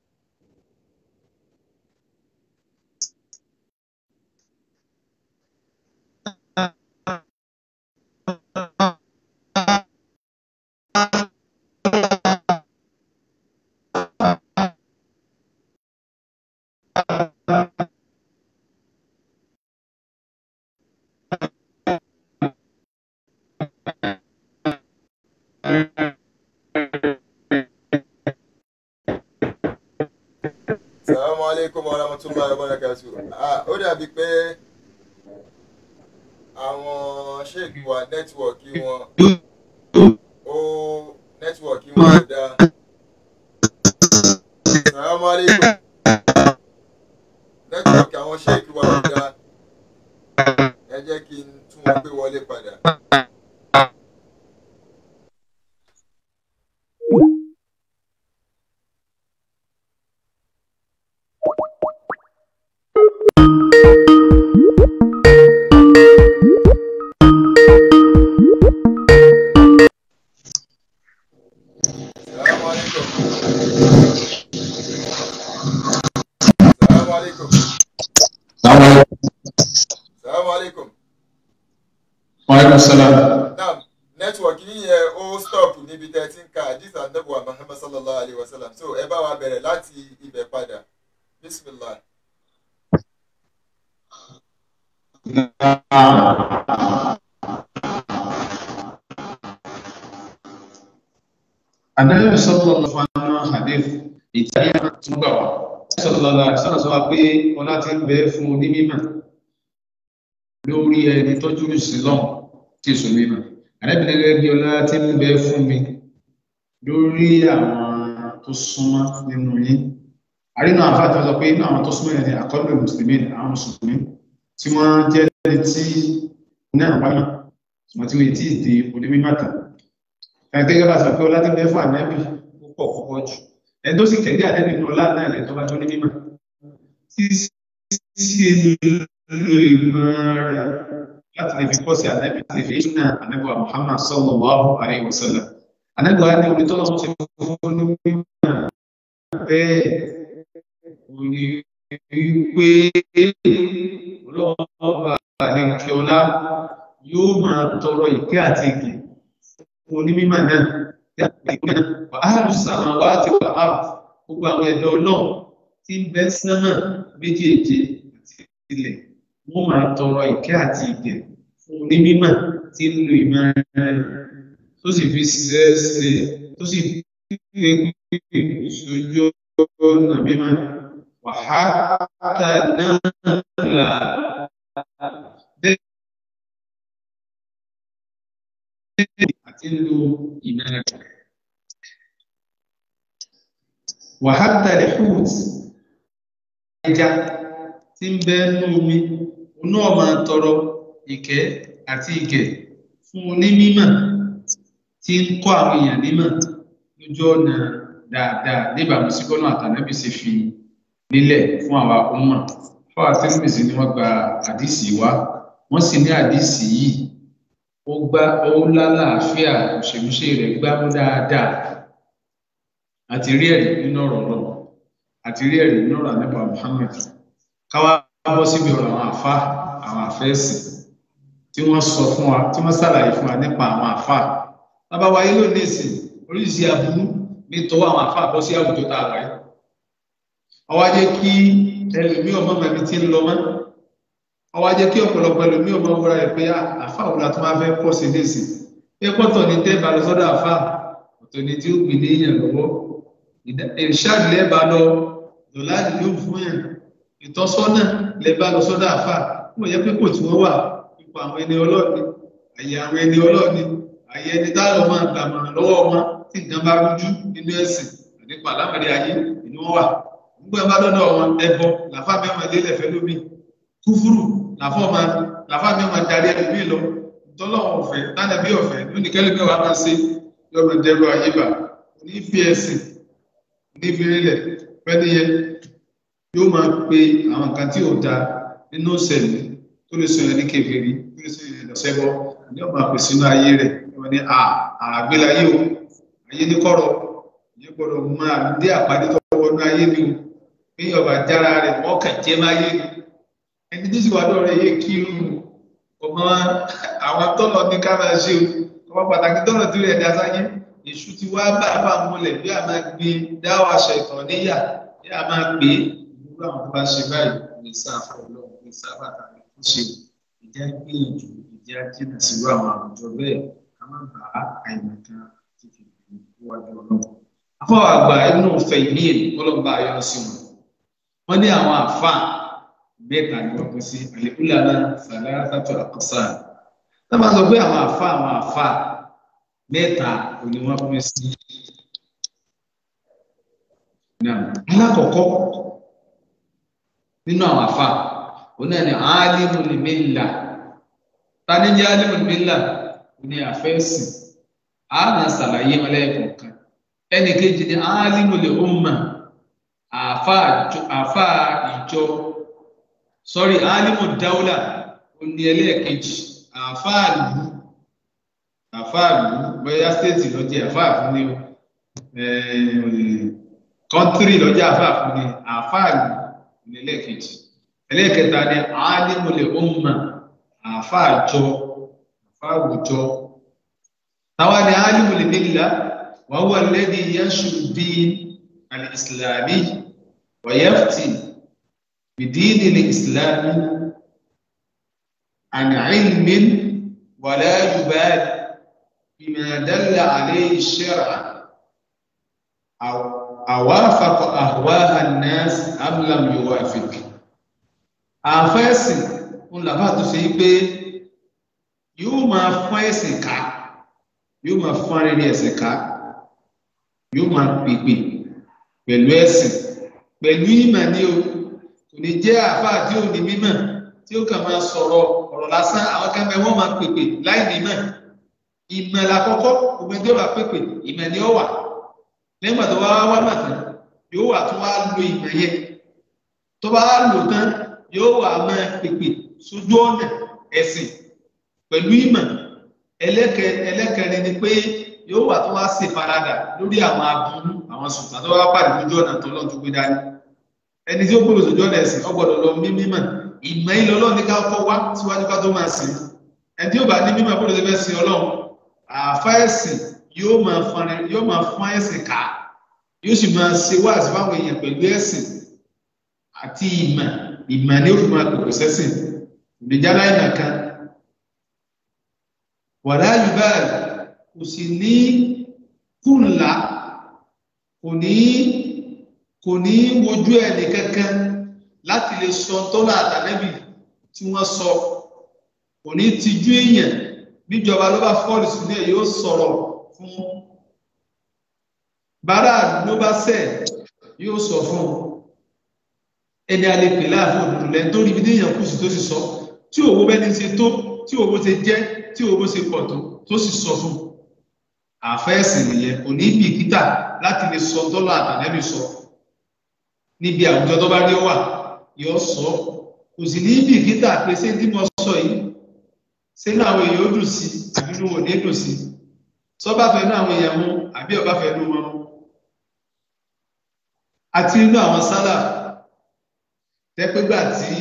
Speaker 2: Assalamu alaikum wa rahmatullahi wa barakatuh. Ah, ó dàbí pé àwọn ṣéèkì wa nẹ́tíwọ̀kì wọn ó nẹ́tíwọ̀kì wọn ò dáa. Assalamu alaikum. Nẹ́tíwọ̀kì àwọn ṣéèkì wa ò dáa. Ẹ jẹ́ kí n tún wọn gbé wọlé padà. Assalamu alaikum. Assalamu alaikum. Assalamu alaikum.
Speaker 3: Wàhálà sálàm.
Speaker 2: Naam, nẹ́tíwọ̀kì yíyẹn ó stop níbi tẹ́ ẹ ti ń ka àdìs àdàbọ̀ Muhammad sallallahu alayhi wa sallam. So ẹ bá wa bẹ̀rẹ̀ láti ibẹ̀ padà. Bismillah.
Speaker 3: Àdáyọ̀ sọ́tọ̀ lọ fún àwọn hadith ìtàyà tún gbà wá. Sọ́tọ̀ lọ́la sọ́nà sọ pé ọlá ti ń bẹ fún onímímọ̀ lórí ẹni tọ́jú ìsìlọ́n tí èso mímọ̀. Àdẹ́bìnrin gẹ́gẹ́ bí ọlá ti ń bẹ fún mi lórí àwọn tó súnmọ́ nínú yín. Àrínà àfáà tó sọ pé inú àwọn tó súnmọ́ yẹn ni àkọ́bẹ̀ Mùsùlùmí àwọn Mùsùlùmí tí wọ́n jẹ́ ẹni tí náà wáyé ṣùgbọ́n tí wọ́n ti di onímímọ̀ tán ẹgbẹ́ bá sọ pé ọlá tí bẹ́ fún ànábì púpọ̀ púpọ̀ jù ẹni tó sì kẹ̀dí ànábì ní ọlá náà lẹ́tọ́ bá tó ní mímọ̀ tí sí lo ìmọ̀ rẹ̀ láti lè fi kọ́ sí ànábì láti fi ṣúná ànábì wa Muhammad sallallahu alaihi wasallam ànábì wa ní orí tó lọ́wọ́ sí fún ní mímọ̀ bẹ́ẹ̀ orí wípé ọlọ́wọ́ àlejò ọlá yóò máa tọrọ ìkẹ́ àti ìgbè onímọ̀ náà wà á lù sàmà wá ti wà á gbogbo àwọn ẹ̀dọ́ náà tí ń bẹ sánmà méjèèjì àti ilẹ̀ wọ́n máa tọrọ ìkẹ́ àti ìgẹ̀ fún onímọ̀ tí ń lo ìmọ̀ rẹ̀ tó sì fi ṣiṣẹ́ ṣe tó sì fi ìṣojú ọ̀nà mímọ́ wàhálà náà là àti lo ìmọ̀ rẹ̀. Wàhálà rẹ̀ fúùt ẹja tí ń bẹ nú omi, oná máa tọrọ ìkẹ́ àti ìgẹ̀ fún onímímọ̀ tí ń kọ́ àwọn èèyàn nímọ̀ lójú ọ̀nà dáadáa níbàámu sí bọ́nà àtànábì ṣe fi nílẹ̀ fún àwa ọmọ. Fáwọn àtẹ́gbèsì ni wọ́n gba àdìsí wá, wọ́n sì ní àdìsí yìí ó gbá ó lálàáfíà òṣèlúṣe rẹ̀ gbámú dáadáa àti rí ẹ̀rí nínú ọ̀rọ̀ náà àti rí ẹ̀rí nínú ọ̀rọ̀ àníbà Muhammad káwá bọ́ síbi ọ̀rọ̀ àwọn àfa àwọn àfẹ́sì tí wọ́n sọ fún wa tí wọ́n ṣàlàyé fún wa nípa àwọn àfa bàbá wa yìí lónìí sí oríṣiríṣi aburú ní tọwọ́ àwọn àfa bọ́ sí àwùjọ tá a wáyé ọwọ́ jẹ́ kí ẹlòmíì ọmọ mẹ́mi ti ń lọ mọ́ ọwọ́ ajẹ́ kí ọ̀pọ̀lọpọ̀ ẹlòmíì ọmọ wúra ẹ̀ pé àfa òun àti máa fẹ́ pọ̀ sí léèsì pé pọ́tọ̀ ní tẹ́ bá lọ sọ́dọ̀ àfa ọ̀tọ̀ ní tí ó gbìn ní èèyàn lọ́wọ́ ìrìṣàdì lẹ́ẹ̀bá lọ dọ̀láàdì yóò fún yàn ìtọ́sọ́nà lẹ́ẹ̀bá lọ sọ́dọ̀ àfa wọ́n yẹ pé kò tí wọ́n wà ipò àwọn ẹni ọlọ́ọ̀ni àyè àwọn ẹni ọlọ́ọ̀ni àyè ẹni táwọn máa gbàmọ̀ràn lọ́wọ́ wọn tí nǹkan bá rújú nínú ẹ̀sìn nípa àlámọ̀rí ayé ni wọ́n wà nígbà bá dọ́dọ̀ wọn ẹbọ làfà mẹ́wàá lélẹ̀ fẹ́ lómi kúfúrú làfà ọmọ làfà mẹ́wàá darí ẹlòmí lọ tọ́lọ́wọ́ ọ̀fẹ́ tánàbí ọ̀fẹ́ lónìí kẹ́lẹ́ mẹ́wàá máa ṣe yọ̀rọ̀ dẹrù àyíbà ní fi ẹ̀sìn ní fi rílẹ̀ pẹ́ni yẹn yóò máa pe àwọn nǹkan tí ò da nínú ìṣẹ̀lẹ̀ tó lè sọ yẹn ní kékeré tó lè sọ yẹn lọ́sẹ̀bọ̀ ní ọmọ àpè sínú ayé rẹ̀ wọ́n ní àgbélayé o ayé ní kọ̀rọ̀ ìyẹn gbọ́dọ̀ máa dé àpàdé tó wọnú ayé ni o bí ọba jára rẹ̀ wọ́n kàn jẹ́ máa yé ni ẹni tó sì wà lọ́rẹ̀ yé kí irú ọmọ àwọn tọ́lọ̀ ní ká máa ṣe o ọmọ pàtàkì tọ́lọ̀ tí rẹ̀ dá sáyé èṣù ti wá bá bá múlẹ̀ bí a máa gbé dáwọ́ aṣọ ìtàn níyà bí a máa gbé ìlú àwọn tó bá ṣe báyìí ní sáfà ọlọ́run ní sáfà tàbí fún ṣe ìjà gbìyànjú ìjà jìnnà sílùú àwọn àwùjọ bẹ́ẹ̀ ká má bàa àìmọ̀kan ti fi wájú ọlọ́run. afọwọ́ àgbà inú fẹ̀yìn ọlọ́ba ayọ́ sí wọn wọ́n ní àwọn àfa mẹ́ta ni wọ́n pín sí àlékúlà náà sàlẹ́ àtàtọ̀ àkọsà náà máa sọ pé àwọn àfa àwọn àfa mẹ́ta òní wọ́n pín sí. alákọ̀ọ́kọ́ nínú àwọn àfa òun náà ni alimul milla ta ni jẹ́ alimul milla ní àfẹ́sìn àánà ṣàlàyé wọn lẹ́ẹ̀kọ̀ọ̀kan ẹnì kejì ni alimul umma àfa ìjọ sọ́rí alimul dawla òní ẹlẹ́ẹ̀kejì àfa ìlú àfa ìlú bóyá stéètì lọ́jẹ́ àfa fún ni kọ́ńtírì lọ́jẹ́ àfa fún ni àfa ìlú òní ẹlẹ́ẹ̀kejì ẹlẹ́ẹ̀kẹta ni alimul umma àfa ìjọ àfa àwùjọ táwa ni alimul milla wa huwa alladhi yanshuru din al-islami wa yafti بدين الإسلام عن علم ولا يبال بما دل عليه الشرع أو أوافق أهواء الناس أم لم يوافق àfẹ́sìn ń làbá tó ṣe pé yóò máa fọ́n ẹ̀sìn ká yóò máa fọ́n rere ẹ̀sìn ká yóò máa pèpè pẹ̀lú ẹ̀sìn pẹ̀lú ìmọ̀ ní o kò ní jẹ́ àfáà tí ò ní mímọ̀ tí ó kàn máa sọ̀rọ̀ ọ̀rọ̀ lásán àwọn kẹ́mẹ́ wọ́n máa pèpè láì nímọ̀ ìmọ̀ làkọ́kọ́ gbogbo ẹjọ́ bá pèpè ìmọ̀ ni ó wà lẹ́gbàá tó wá wá mà tán yóò wà tó wá lo ìmọ̀ yẹn tó bá lò tán yóò wà máa pèpè sójú ọ̀nà ẹ̀sìn pẹ̀lú ìmọ̀ ẹlẹ́kẹrin ni pé yóò wà tó wá ṣe faradà lórí àwọn aburú àwọn sùtà tó wá pàdé lójú ọ̀nà tó lọ́n tó gbé dání ẹni tí ó gbòòrò sójú ọ̀nà ẹ̀sìn ọgbọ̀dọ̀ lọ mí mímọ̀ ìmọ̀ ilẹ̀ ọlọ́run ní ká kọ́ wá síwájú ká tó máa sìn ẹni tí ó bá ní mímọ̀ bó ló ṣe fẹ́ sin ọlọ́run àfa ẹ̀sìn yóò máa fọn yóò máa fọn ẹ̀sìn ká yóò sì máa ṣe wá àti fáwọn èèyàn pẹ̀lú ẹ̀sìn àti ìmọ̀ ìmọ̀ ni ó fi máa pèpè sẹ́sìn ìdíjálá ìmọ̀ kan wàlá yubáàlì kò sì ní kùnlá kò ní kò ní wojú ẹnì kankan láti lè sọ tọ́lá àtàlẹ́bì tí wọ́n sọ kò ní tijú èèyàn níjọba ló bá fọ́ọ̀lù sílẹ̀ yóò sọ̀rọ̀ fún bàrà ló bá sẹ̀ yóò sọ fún ẹni a lè pè láàfin òdòdó lẹ́nu tó rí ibi téèyàn kù sí tó sì sọ tí òwò bẹ́ni ṣe tó tí òwò ṣe jẹ́ tí òwò ṣe pọ̀ tó tó sì sọ fún àfẹ́sìn nìyẹn kò ní bìkítà láti lè sọ tọ́lá àtàlẹ́bì sọ níbi àwùjọ tó bá rí wà yóò sọ kò sì ní bìkítà pé ṣé tí mo sọ yìí ṣé ní àwọn èèyàn ó dùn sí àbí inú wọn ní dùn sí sọba fẹ́ ní àwọn èèyàn mú àbí ọba fẹ́ ní wọn mú àti inú àwọn sálà tẹpẹgbà tí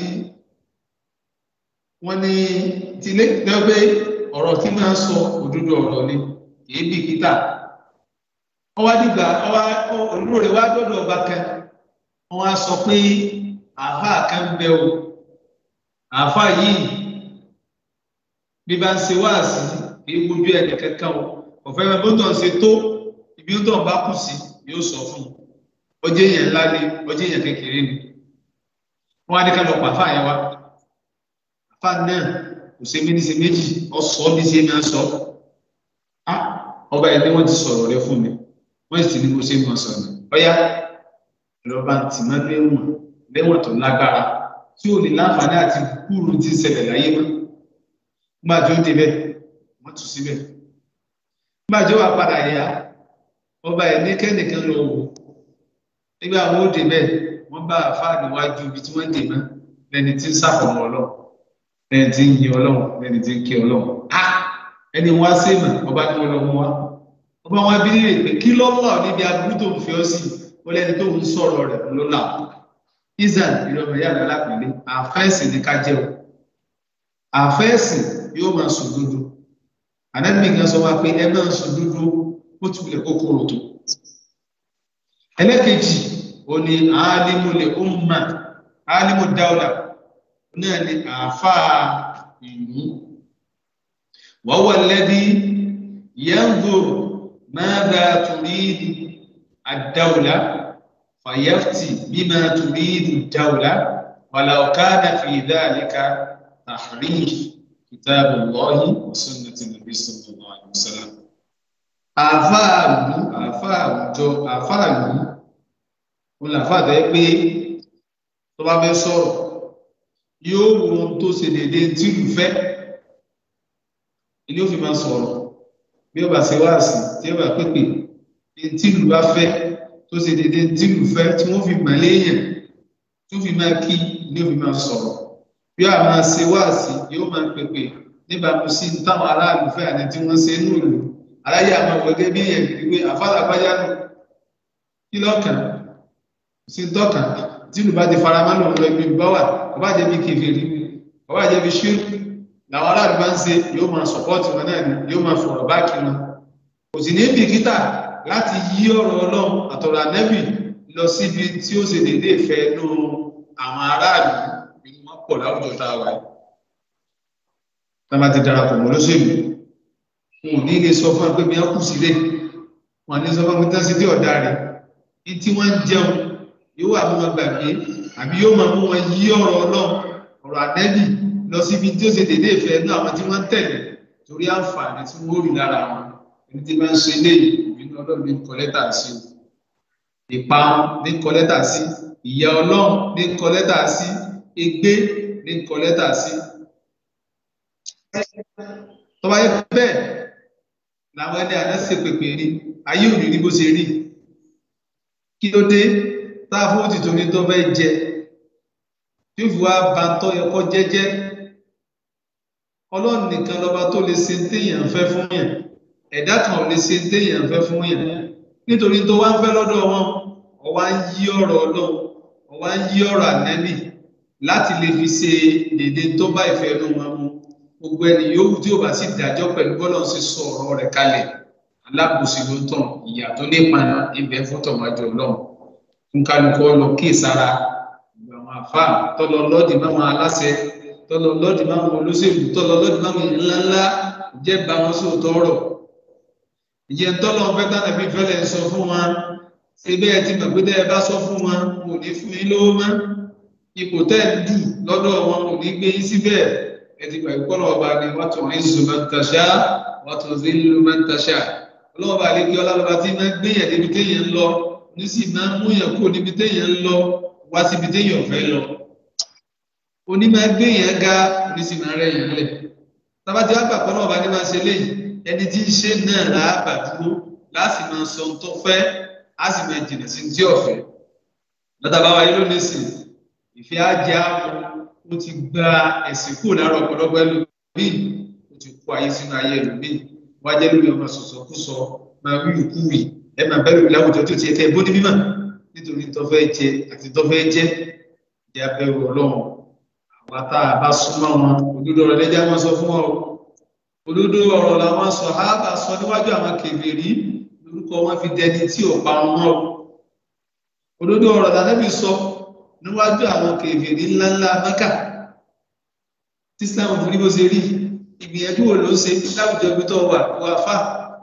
Speaker 3: wọn ní tilé tẹpẹ ọ̀rọ̀ tí máa ń sọ òdodo ọ̀rọ̀ ni kìí bìkítà ọwá dìgbà ọwá olóore wá dọdọ ọba kan wọn á sọ pé àáfàá kan bẹ o àáfàá yìí bí bá ń ṣe wáàsí kì í wojú ẹnì kankan o ọ̀fẹ́ bá bóńtọ̀ ń ṣe tó ibi tó ń bá kù sí yóò sọ fún un ọjọ́ èèyàn ńlá ni ọjọ́ èèyàn kékeré ni wọn á ní ká lọ pa àáfàá yẹn wá àáfàá náà kò ṣe mí ní ṣe méjì ọ̀sọ́ bí ṣe máa ń sọ ọba ẹni wọn ti sọ̀rọ̀ rẹ fún mi wọn sì ti ní mo ṣe mọ sọ̀rọ̀ ọyá ìrọba tì mọ́ léwọ̀n léwọ̀n tó lágbára tí ò ní láǹfààní àti kúrú tí ń ṣẹlẹ̀ láyé mọ́ nígbà tí ó débẹ̀ wọ́n tù síbẹ̀ nígbà tí ó wà padà yá ọba ẹ̀ ní kẹ́nìkan lọ wò nígbà wọn ó débẹ̀ wọ́n bá àfáà níwájú ibi tí wọ́n dè mọ́ lẹ́ni tí ń sàfọ̀mọ́ ọlọ́run lẹ́ni tí ń yin ọlọ́run lẹ́ni tí ń kí ọlọ́run á ẹni wá sí mà ọba ní ọlọ́run wá ọba wọn bí lè pé kí lọ́lọ́ níbi aburú tó ń fi ọ́ sí wọ́n lẹ́ni tó ń sọ̀rọ̀ rẹ̀ ló là israel ìrọ̀mọ̀ yàrá lápẹ̀lẹ́ àfẹ́sì ní ká jẹ́ o àfẹ́sì yóò máa sùn dúdú ànábì kan sọ wá pé ẹ máa sùn dúdú ó ti wulẹ̀ kókóró tó ẹlẹ́kejì ó ní alimule umma alimu dawla náà ni àáfàá ìlú wọ́wọ́ lẹ́bí yanzur madha turidu ad-dawla fayafti bima turidu ad-dawla walau kana fi dhalika tahrif kitabullahi wa sunnati nabi sallallahu alaihi wasallam àáfàá ìlú àáfàá àwùjọ àáfàá ìlú wọn làáfàá tẹ́ pé tó bá fẹ́ sọ̀rọ̀ yóò wo ohun tó ṣe déédéé tí ìlú fẹ́ ilé òfin máa sọ̀rọ̀ bí ó bá ṣe wáàsí tí ó bá pépè tí ìlú bá fẹ́ tó ṣe déédéé tí ìlú fẹ́ tí wọ́n fi mọ̀ léèyàn tó fi máa kí ilé òfin máa sọ̀rọ̀ bí ó máa ṣe wáàsí yóò máa pépè níbàámu sí táwọn aráàlú fẹ́ àti tí wọ́n ṣe nù ìlú aláyé àwọn gẹ́gẹ́ bí èèyàn kiri pé àfàlà bájá nù kí lọ́kàn sí tọ́kàn tí ìlú bá ti fara mọ́ lòun lọ ibi bá wà ọba jẹ́ bí kèfèrí ọba jẹ́ bí ṣírù làwọn aráàlú bá ń ṣe yóò máa sọpọ́ọ̀tì wọn náà ni yóò máa fọ̀rọ̀ báàkì wọn kò sì ní bìkítà láti yí ọ̀rọ̀ ọlọ́run àtọ̀rọ̀ ànẹ́bì lọ síbi tí ó ṣe dédé ìfẹ́ nú àwọn aráàlú nínú wọn pọ̀ láwùjọ tá a wà yìí tá a bá ti darapọ̀ mọ́ lóṣèlú wọn ò ní lè sọ fún pé bí wọn kù sílẹ̀ wọn ní sọ fún pé tán sí dé ọ̀dà rẹ̀ ní tí wọ́n ń jẹun yóò wà mú wọn gbàgbé àbí yóò máa mú wọn yí ọ̀rọ̀ ọlọ́run ọ̀rọ̀ ànẹ́bì lọ síbi tí ó ṣe dédé ìfẹ́ ní àwọn tí wọ́n ń tẹ̀lé torí àǹfààní tí wọ́n rí lára wọn ẹni tí wọ́n ń ṣe léyìí ìbínú ọlọ́run ní kọ́lẹ́tà sí ìparun ní kọ́lẹ́tà sí ìyà ọlọ́run ní kọ́lẹ́tà sí ègbé ní kọ́lẹ́tà sí. tọ́ba yẹ bẹ́ẹ̀ làwọn ẹni àná ṣe pèpè ní ayé òní ní bó ṣe rí kí ló dé tá a fún òtítọ́ ní tó fẹ́ jẹ tí ó fi wá ba tọ́ ẹ̀kọ́ jẹ́jẹ́ ọlọ́run nìkan lọ́ba tó lè ṣe téèyàn fẹ́ fún yàn ẹ̀dá kan ò lè ṣe téèyàn fẹ́ fún yàn nítorí tó wá ń fẹ́ lọ́dọ̀ wọn ọwá ń yí ọ̀rọ̀ ọlọ́run ọwá ń yí ọ̀rọ̀ ànẹ́bì láti lè fi ṣe dédé tó bá ìfẹ́ inú wọn mu gbogbo ẹni yòówù tí ó bá sì dájọ́ pẹ̀lú bọ́lá ń ṣe sọ ọ̀rọ̀ rẹ̀ kalẹ̀ alábòsí ló tàn ìyà tó nípa ibẹ̀ fún tọ̀wájú ọlọ́run fún kálukọ́ lọ kíyèsára àwọn àfa tọlọ lọdì máwọn aláṣẹ tọlọ lọdì máwọn olóṣèlú tọlọ lọdì máwọn ńláńlá jẹ bá wọn sóòótọ́ ọ̀rọ̀ ìyẹn tọlọ ń fẹ́ tánàbí fẹlẹ ń sọ fún wọn ṣe bẹ́ẹ̀ tí mọ̀ pé tẹ́ ẹ bá sọ fún wọn kò ní fún yín lówó mọ́ ipò tẹ́ ẹ dù lọ́dọ̀ wọn kò ní gbé yín síbẹ̀ ẹ ti gbà ìkọlọ ọba ni wọn tún ní zùmọ̀ntàṣá wọn tún sí lùmọ̀ntàṣá ọlọ́wọ́ àlekí ọlọ́ba tí máa gbéyàn níbi téèyàn ń lọ ní sì máa mú yàn kó níbi téèyàn ń lọ wá síbi téèyàn fẹ́ lọ onímọ̀ gbé yẹn ga oníṣìmọ̀ rẹ̀ yẹn lẹ̀ tábàtí wàá gbàgbọ́ náà bá ní máa ṣe léyìí ẹni tí ń ṣe náà làábà dúró láti máa sọ ohun tó fẹ́ á sì máa jìnnà sí tí ọ̀fẹ́ lọ́tàbá wa yìí lónìí sí ìfẹ́ ajé àwọn ó ti gba ẹ̀sìn kúrò lára ọ̀pọ̀lọpọ̀ ẹlòmíì ó ti kó ayé sínú ayé ẹlòmíì wọ́n á jẹ́ lórí ọmọ sọ̀sọ̀ kú sọ máa wí ìkú wì ẹ máa bẹ́ẹ̀ lórí láwùjọ tó ti ẹ̀kẹ́ bó ní mímọ̀ nítorí tọ́fẹ́ jẹ àti tọ́fẹ́ jẹ jẹ abẹ́rù ọlọ́run àwa tá a bá súnmọ́ wọn òdodo ọ̀rọ̀ lẹ́jà wọn sọ fún wọn o òdodo ọ̀rọ̀ làwọn sọ hábà sọ níwájú àwọn kèfèrí lórúkọ wọn fi dẹni tí ò pa wọn mọ́ o òdodo ọ̀rọ̀ lànàbì sọ níwájú àwọn kèfèrí ńláńlá mẹ́kà tí islam fún ní bó ṣe rí ìgbìyànjú wo ló ń ṣe láwùjọ ibi tó wà wà fà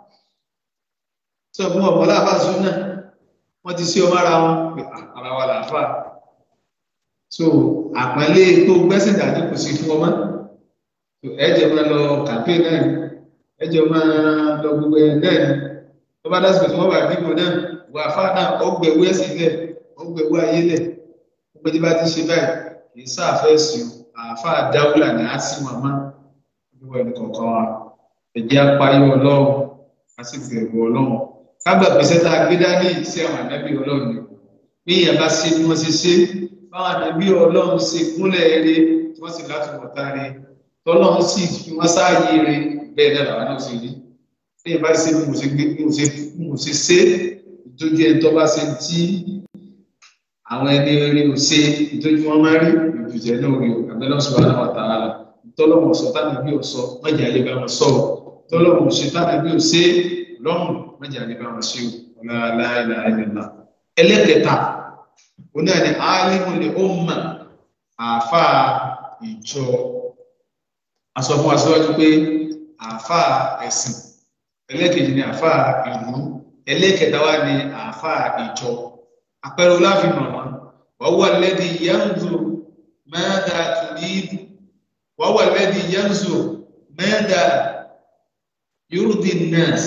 Speaker 3: sọ fún ọmọ láàfà sún náà wọ́n ti sí ọmọ ara wọn ara wa làáfà so àpẹẹlẹ tó gbẹ́sẹ̀ dájú kò sí fún ọmọ ẹjẹ máa lọ kàmpé náà ẹjẹ máa lọ gbogbo ẹ náà ni wọ́n bá dásìkò tí wọ́n wà nígbò náà wà fà náà ó gbẹ̀wé ẹ̀sìn lẹ̀ wọ́n gbẹ̀wò ayé lẹ̀ wọ́n gbẹ́dí bá ti ṣe báyìí kì í sáfẹ́ sùn àáfàá dáwùlà ní àti màmá olúwa ẹni kọ̀ọ̀kan wa ẹ̀jẹ̀ apáyé ọlọ́run a sì bẹ̀rù ọlọ́run kágbà pèsè tá a gbé dání sí àwọn ànábì ọlọ́run ni bí ìyẹn bá ṣe bí wọ́n ṣe ṣe báwọn ànábì ọlọ́run ṣe kúnlẹ̀ eré tí wọ́n sì láti wọ̀ta rẹ tọ́lọ́run sì fi wọ́n sáàyè rẹ bẹ́ẹ̀ náà làwọn náà ṣe rí bí ìyẹn bá ṣe bí mo ṣe gbé bí mo ṣe ṣe ìtọ́jú ẹni tó bá ṣe tí àwọn ẹni rí o ṣe ìtọ́jú wọn máa rí ìbùjẹ náà rí o àbẹ́lẹ́ ọ̀ṣọ́ àwọn àtàrà rẹ̀ tọ́lọ́mù ọ̀sọ́ tánà bí ọ̀sọ́ mọ̀jà lè bá wọn sọ̀rọ̀ tọ́lọ́mù ọ̀sọ́ tánà bí ọ̀sẹ́ lọ́rùn mọ̀jà lè bá wọn ṣe o ọ̀làláìlà ẹ̀lẹ́lá. ẹlẹ́kẹta oní ẹni alimul umma àáfà ìjọ aṣọ fún aṣíwájú pé àáfà ẹ̀sìn ẹlẹ́kejì ni àáfà ìlú ẹlẹ́kẹta wá ní àáfà ìjọ àpẹẹrẹ oláfin mọ̀mọ́ wọ́n wà lẹ́dí yanzu mẹ́ta tùdíìdù وهو الذي ينظر ماذا يرضي الناس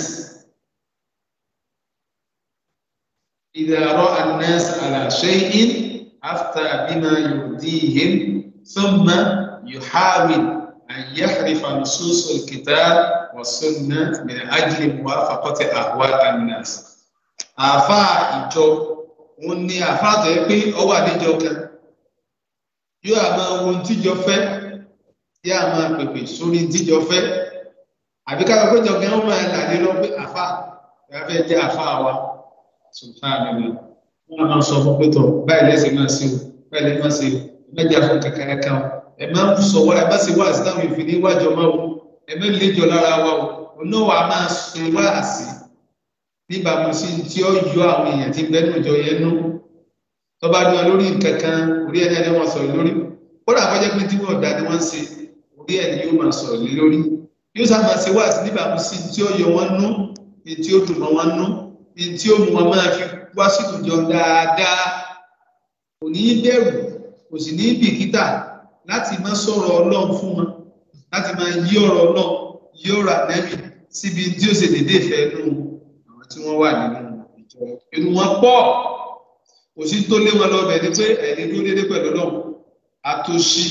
Speaker 3: إذا رأى الناس على شيء أفتى بما يرضيهم ثم يحاول أن يحرف نصوص الكتاب والسنة من أجل موافقة أهواء الناس àfa ìjọ òun ni àfa tó yẹ pé ọwọ́ àdéjọ kan yóò àmọ́ ohun tíjọ fẹ́ yá máa pèpè sórí jíjọ fẹ́ àbí ká lọ́pọ̀ jọ gẹ́gẹ́ máa là ní lọ pé àfa ìyáfẹ́ jẹ́ àfa wa sùnfàmìlà wọn máa sọ fún pétọ báyìí lẹ́sẹ̀ máa ṣe o báyìí lẹ́sẹ̀ máa ṣe o ẹ̀mẹ́jà fún kankan kan o ẹ̀ máa ń sọ wá ẹ̀ má ṣe wá sí táwọn ìfì ní wájọ máa o ẹ̀ má lè jọ lára wa o òun wà máa ṣe wá sí níbàámu sí tí ó yọ àwọn èèyàn tí bẹ́ẹ̀ nùjọ yẹn nú tó bá dún wọn lórí nǹkan kan orí ẹni ẹni wọn sọ̀rọ̀ lórí kódà kọjá pé tí wọn ò dá ni wọn ń ṣe orí ẹ̀ ni yóò máa sọ̀rọ̀ lé lórí yóò sá máa ṣe wá sí níbàámu sí tí ó yọ wọn nú ní tí ó dùn mọ́ wọn nú ní tí ó mú wọn máa fi wá sí ìjọ dáadáa kò ní í bẹ̀rù kò sì ní í bìkítà láti máa sọ̀rọ̀ ọlọ́run fún wọn láti máa yí ọ̀rọ̀ ọlọ́run yí ọ̀rọ̀ ànẹ́bì síbi tí ó ṣe dédé ìfẹ́ nù àwọn tí wọ́n wà nínú ìjọ inú wọn pọ̀ kò sí tó lé wọn lọ bẹ̀ ni pé ẹ̀ẹ́dẹ́ dúró dédé pẹ̀lú ọlọ́run àtòṣì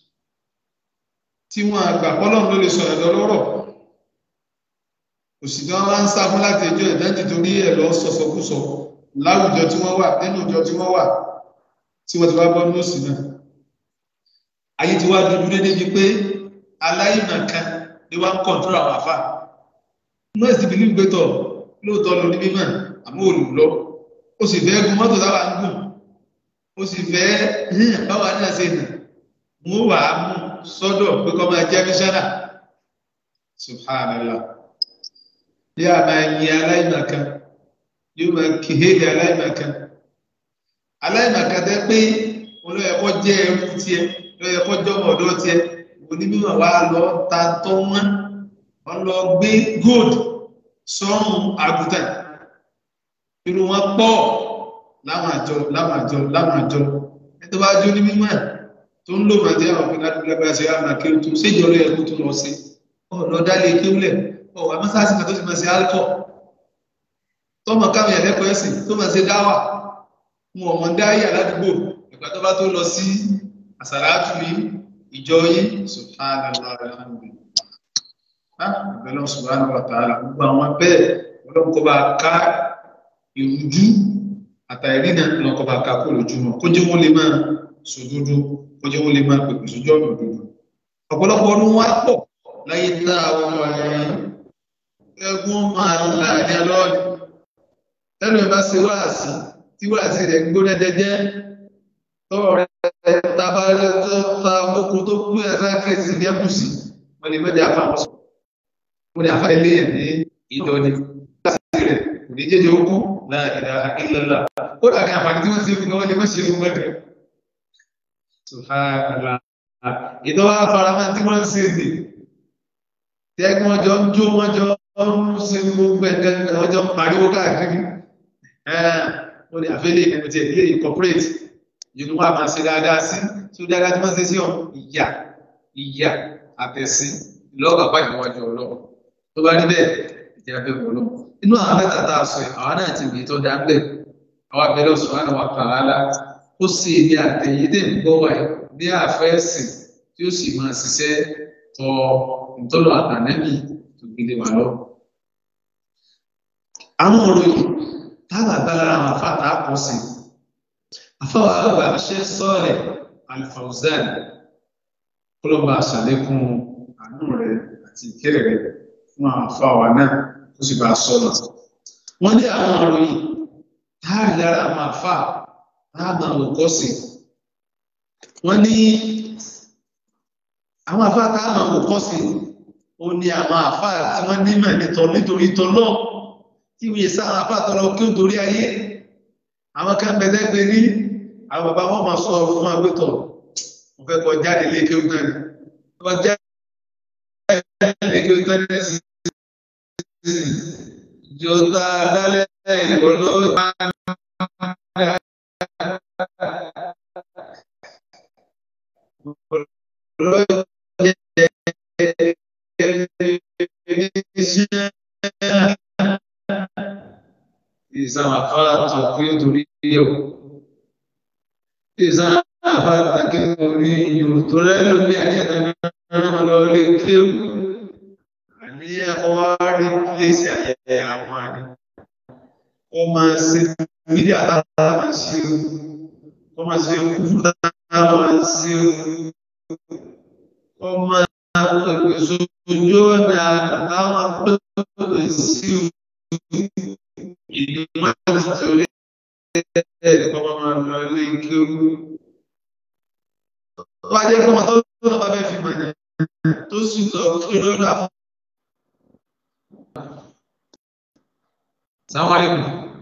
Speaker 3: tí wọn àgbà pọ́lọ́run ló lè sọ ẹ̀dọ́ lọ́rọ̀ òsì tí wọn wá ń sá fún láti ẹjọ́ ìdájì torí ẹ̀ lọ sọsọkúsọ láwùjọ tí wọ́n wà nínú ìjọ tí wọ́n wà tí wọ́n ti wá bọ́ nọ́ọ̀sì náà ayé ti wá dúdú dédé bíi pé aláìmọ̀kan ni wọ́n ń kọ̀ǹtúrò àwọn àfà nọ́ọ̀sì bìlí ń gbẹ́tọ̀ lóòótọ́ ló ní mímọ̀ àmọ́ olùlọ ó sì fẹ́ gun mọ́tò táwa ń gùn ó sì fẹ́ báwa náà ṣe nà mú wàá mú sọ́dọ̀ pé kọ́ máa jẹ́ mísánà subhanallah yóò máa yin aláìmọ̀kan yóò máa kéhèrè aláìmọ̀kan aláìmọ̀kan tẹ́ pé olóyẹ̀kọ́ jẹ́ ẹrú tiẹ̀ olóyẹ̀kọ́ jọmọ ọ̀dọ́ tiẹ̀ onímọ̀ wa lọ ta tọ́ wọn wọn lọ gbé gold sọ́run àgùntàn irú wọn pọ̀ láwọn àjọ láwọn àjọ láwọn àjọ ẹni tó bá jó ní mímọ́ tó ń lò máa jẹ́ àwọn òfin ládùúgbò lágbára ṣe àmà kí o tó séjọ lóye ẹkú tó lọ sí ọ̀nà dálé kéwúlẹ̀ ọ̀wà mọ́sáàsì kan tó ti máa ṣe alcohol tọmọ káwọn yẹn lẹ́kọ̀ọ́ ẹ̀sìn tó máa ṣe dáwà wọn ọmọ dáyà ládùúgbò ìgbà tó bá tó lọ sí àsàlátù yìí ìjọ yìí subhanallah alhamdulillah àbẹ̀lọ́ subhanahu wa ta'ala gbogbo àwọn bẹ́ẹ̀ ọlọ́run kọ́ bá ká ìrújú àtàrí náà lọ́n kọ́ bá ká kó lójúmọ́ kó jẹ́ wọ́n lè máa sòdodo kó jẹ́ wọ́n lè máa pèpè sójú ọ̀nà òdodo ọ̀pọ̀lọpọ̀ ọdún wá pọ̀ láyé tá àwọn ẹ̀yìn ẹgbọ́n máa ń là ní ọlọ́ọ̀dì tẹ́lẹ̀ bá ṣe wáàsí tí wáàsí rẹ̀ gbóná jẹjẹ́ tọ́rọ̀ rẹ̀ tabarẹ́ tó fa okun tó kú ẹ̀fẹ́ kẹsì ní ẹ̀kùsì wọ́n lè mẹ́jọ àfa àwọn sọ wọ́n lè àfa ilé ẹ̀ ní ìdọ́ni láti rẹ̀ kò ní jẹ́jẹ́ okú láàrin ìlàlá ó dàbí àǹfààní tí wọ́n ṣe fún wọn lè má ṣe fún wọn rẹ̀ ìdọ́wọ́ afárá tí wọ́n ń ṣe dè tí ẹgbẹ́ wọn jọ ń jó wọn jọ ń ṣe gbogbo ẹ̀gẹ́ wọn jọ ń pariwo káàkiri wọ́n lè àfẹ́lẹ́ ìpínlẹ̀ tí ilé incorporate yìí wọ́n a máa ṣe dáadáa sí tí ó dáadáa tí wọ́n ṣe sí ọ ìyà ìyà àtẹ̀sí lọ́gbà bá ìwájú ọlọ́run tó bá rí bẹ́ẹ̀ ìjẹ́ abẹ́ wọ̀ lọ. inú àwọn mẹ́ta tá a sọ àwọn náà ti gbé tó dá bẹ́ẹ̀ àwọn abẹ́rẹ́ subhanahu wa ta'ala ó sì ní àtẹ̀yédè ń gbọ́ wa ní àfẹ́sìn tí ó sì máa ṣiṣẹ́ tọ ìtọ́lọ̀ àtànẹ́bì tó gbélé wa lọ. àwọn òròyìn táwọn àgbàlá àwọn afáàtà kọ sí afáwọn àgbà ṣe sọ́ọ̀rẹ̀ Al-Fawzan kọlọ́ba àṣàlékún àánú rẹ̀ àti ìkéré rẹ̀ fún àwọn afáwà náà tó sì bá sọ́nà. wọ́n ní àwọn òròyìn táàrí lára àwọn afá táàmà òkọ́ sí wọ́n ní àwọn afá táàmà òkọ́ sí ó ní àwọn afá tí wọ́n nímọ̀ nítọ́ nítorí tọ́lọ́ tí wọ́n sáwọn afá tọ́lọ kí ó torí ayé àwọn kan bẹ̀rẹ̀ pé ní àwọn bàbá wọn máa sọ fún wọn pé tọ̀ wọ́n fẹ́ kọ jáde lé kí ó gbẹ́ ni wọ́n jáde lé kí ó gbẹ́ ni sí jọta dálẹ́ ìrọ̀lọ́ Ìsàn àfárá tó kí ó torí yíò. Ìsàn àfárá kí ó torí yíò tó rẹ̀ lórí àjẹ́ lọ lè kí ó. Àníyàn wá rí pèsè àyẹ̀yẹ àwọn àrí. Ó máa ṣe fídíò àtàrà máa ṣe o. Ó máa ṣe kúrú àtàrà máa ṣe o. Ó máa pèpè sójú ọ̀nà àtàwọn pèpè sí o. Ìlú máa ń sọ̀rọ̀ ẹ̀ẹ́dẹ̀kọ́ máa lọ ilé ike o. Wọ́n á jẹ́ kí ọmọ tó lọ́wọ́ bá fẹ́ fi mọ̀ ní tó sì sọ fún ìrọ́lá fún. Assalamu alaikum.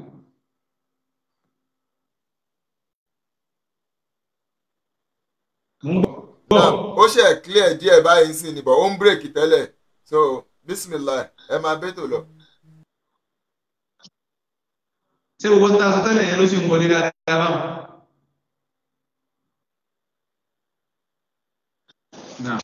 Speaker 2: ó ṣe clear díẹ̀ báyìí sí ni but ó ń bírèkì tẹ́lẹ̀ so bismillah ẹ máa bẹ́tò lọ.
Speaker 3: Ṣé gbogbo ta sọ tẹ́lẹ̀ yẹn ló sì ń wọlé dáadáa báwọn? Náà.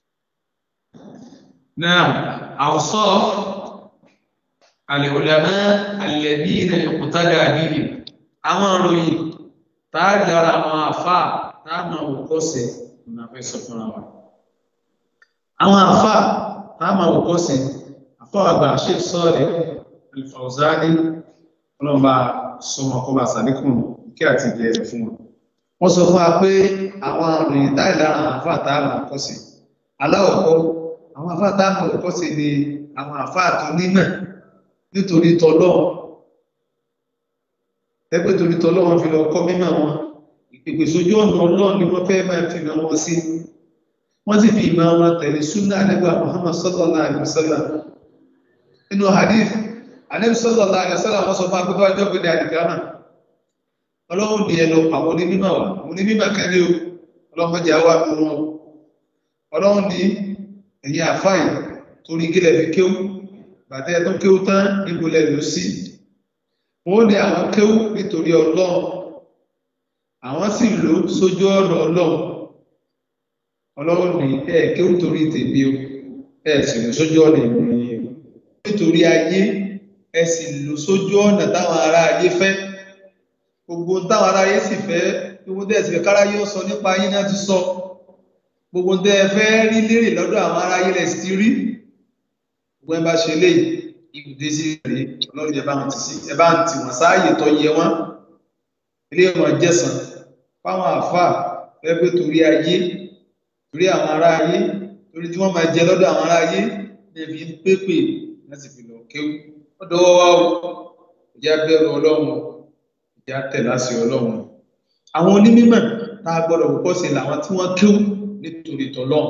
Speaker 3: Náà, awsaf al-ulama alladhina yuqtada bihim. Àwọn ìròyìn táà dára àwọn àfáà táà máa wò kọ́sẹ̀ ọ̀nà fẹ́ sọ fúnra wa. Àwọn àfáà táà máa wò kọ́sẹ̀ àfáà àgbà Sheikh Salih Al-Fawzani ọlọ́mọba sọmọ kọba sàlékùn kí àti ìgbẹ́ ẹ̀rẹ̀ fún wọn. Wọ́n sọ fún wa pé àwọn ìròyìn táà dára àwọn àfáà táà máa kọ́sẹ̀. Aláwọ̀kọ́, àwọn àfáà táà máa kọ́sẹ̀ ni àwọn àfáà tó nímọ̀ nítorí tọ́lọ́ ẹgbẹ́ torí tọ́lọ́ wọn fi lọ kọ́ mímọ̀ wọn ìpèpè sójú ọ̀nà ọlọ́run ni wọ́n fẹ́ máa fi mọ̀ wọn sí wọ́n sì fi ìmọ̀ wọn tẹ̀lé súnà nígbà Muhammad sallallahu alaihi wasallam nínú hadith anabi sallallahu alaihi wasallam wọ́n sọ fún akpẹ́fẹ́ ọjọ́ gbé ní àdìgámà ọlọ́run ní ẹlọ àwọn onímọ̀ wa àwọn onímọ̀ kẹ́lẹ́ o ọlọ́run jẹ́ àwọn àmì wọn ọlọ́run ní ẹ̀yìn àfáì torí gílẹ̀ fi kéwù bàtẹ́ tó kéwú tán níbo lẹ́nu sí wọ́n ní àwọn kéwú nítorí ọlọ́run àwọn sì lò sójú ọ̀nà ọlọ́run ọlọ́run ní ẹ kéwú torí tèmi o ẹ sì lò sójú ọ̀nà ìròyìn o nítorí ayé ẹ sì lò sójú ọ̀nà táwọn ará ayé fẹ́ gbogbo táwọn ará ayé sì fẹ́ gbogbo tẹ́ ẹ sì fẹ́ káráyé ó sọ nípa ayé náà ti sọ gbogbo tẹ́ ẹ fẹ́ rí lérè lọ́dọ̀ àwọn ará ayé lẹ̀ sí ti rí gbogbo ẹ bá ṣe lé ibùdó sí rè ọlọ́run ẹ bá wọn ti sí ẹ bá ń tì wọ́n sáàyè tó yẹ wọ́n ilé wọn jẹ̀sán fáwọn àáfàá ẹgbẹ́ torí ayé torí àwọn ará ayé torí tí wọ́n máa jẹ lọ́dọ̀ àwọn ará ayé ní ẹbí ń pépè láti fi lọ kéwú ọ̀dọ̀ wá o ìjà bẹ̀rù ọlọ́run ìjà tẹ̀ láṣẹ ọlọ́run àwọn onímọ̀ tá a gbọ́dọ̀ kọ́kọ́ sí làwọn tí wọ́n kéwú nítorí tọ́lọ́run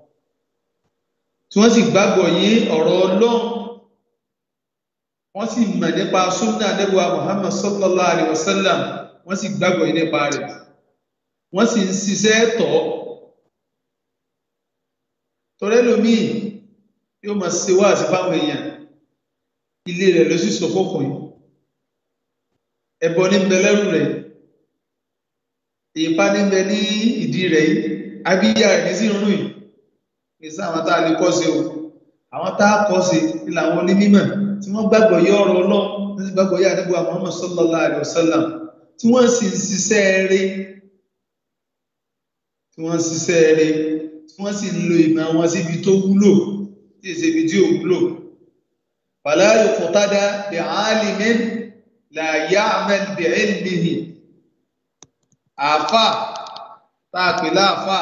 Speaker 3: tí wọ́n sì gbàgbọ́ yé ọ̀rọ̀ ọlọ́run wọ́n sì mọ̀ nípa súnà nígbà Muhammad sallallahu alaihi wasallam wọ́n sì gbàgbọ́ yé nípa rẹ̀ wọ́n sì ń ṣiṣẹ́ tọ̀ tọ́rẹ́ lómii yóò máa ṣe wá àti fáwọn èèyàn ilé rẹ̀ ló sì sọ fọ́kùnrin ẹ̀bọ ní bẹ lẹ́rù rẹ̀ ìpa ní bẹ ní ìdí rẹ̀ yìí abíyá rẹ̀ ní sí irun yìí ìsá àwọn tá a lè kọ́ sí o àwọn tá a kọ́ sí ilẹ̀ àwọn onímọ̀ tí wọ́n gbàgbọ́ yé ọ̀rọ̀ ọlọ́run wọ́n sì gbàgbọ́ yé àdúgbò Muhammad sallallahu alaihi wasallam tí wọ́n sì ń ṣiṣẹ́ eré tí wọ́n ń ṣiṣẹ́ eré tí wọ́n sì ń lo ìmọ̀ wọn síbi tó wúlò tí èsì ibi tí ò wúlò fala yuqtada bi alimin la ya'mal bi ilmihi àfà tá a pè láàfà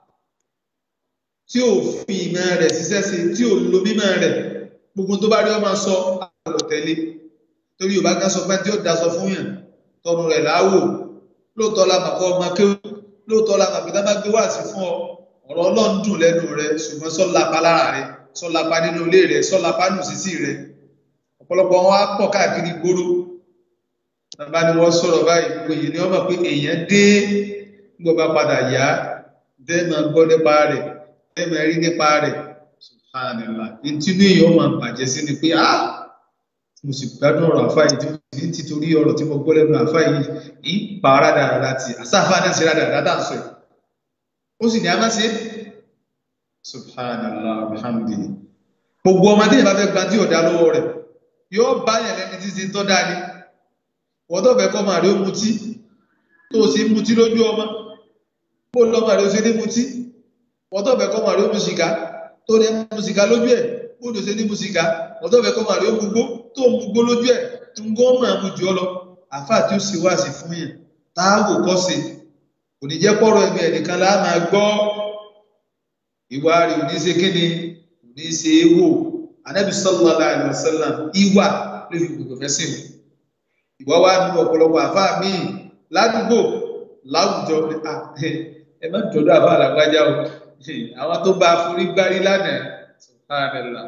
Speaker 3: tí ò fi ìmọ̀ rẹ̀ ṣiṣẹ́ sí tí ò lo mímọ̀ rẹ̀ gbogbo tó bá rí ọmọ sọ àgbọ̀ tẹ̀lé torí yorùbá kan sọ pé tí ó daṣọ fún yàn tọrùn rẹ̀ láwò lóòótọ́ la màkọ́ ọmọ kéwù lóòótọ́ la màkọ́ tá bá gbé wá sí fún ọ ọ̀rọ̀ ọlọ́run dùn lẹ́nu rẹ ṣùgbọ́n sọ́lápá lára rẹ sọ́lápá nínú ilé rẹ sọ́lápá nù sísì rẹ ọ̀pọ̀lọpọ̀ wọn á pọ̀ káàkiri gbòòrò bàbá ni wọ́n sọ̀rọ̀ báyìí gbogbo èyí ni wọ́n mọ̀ pé èèyàn dé gbọ́ bá padà yá dẹ́ẹ̀mọ̀ gbọ́ nípa rẹ̀ dẹ́ẹ̀mọ̀ rí nípa rẹ̀ subhanallah ìtinú èèyàn máa bàjẹ́ sí ni pé ah mo sì gbádùn ọ̀rọ̀ àfá yìí tí mo sì ní títorí ọ̀rọ̀ tí mo gbọ́ lẹ́nu àfá yìí ń pa rádaràdà tí àsáfà náà ṣe rádaràdà tá à ń sọ yìí ó sì ní a máa ṣe subhanallah alhamdulillah gbogbo ọmọ tí ìyàbá fẹ́ gba tí ọ̀dà lọ́wọ́ rẹ̀ yóò bá yẹn lẹ́ni tí ti tọ́ dáa ni wọ́n tó fẹ́ kọ́ máa rí ó mutí tó o sì ń mutí lójú ọmọ bó lọ́mọ rẹ̀ ó ṣe ní mutí wọ́n tó fẹ́ kọ́ máa rí ó mu sìgá tó ní mu sìgá lójú ẹ̀ bó ló ṣe ní mu sìgá wọ́n tó fẹ́ kọ́ máa rí ó mu gbó tó mú gbó lójú ẹ̀ tó ń gọ́ máa mú jù ọ lọ àfà tí ó sì wá sí fún yẹn táàwò kọ́ sí kò ní jẹ́ pọ́rọ̀ ẹ̀mí ẹnìkan láà máa gbọ́ ìwà rẹ̀ ò ní ṣe kíni kò ní ṣe é wò anábì sallallahu alaihi wasallam ìwà ló fi gbogbo fẹ́ sí mi ìwà wa nínú ọ̀pọ̀lọpọ̀ àfà míì ládùúgbò láwùjọ ẹ má jọ̀dọ̀ àfà àlàgbájá o àwọn tó bá forí gbárí lánàá subhanallah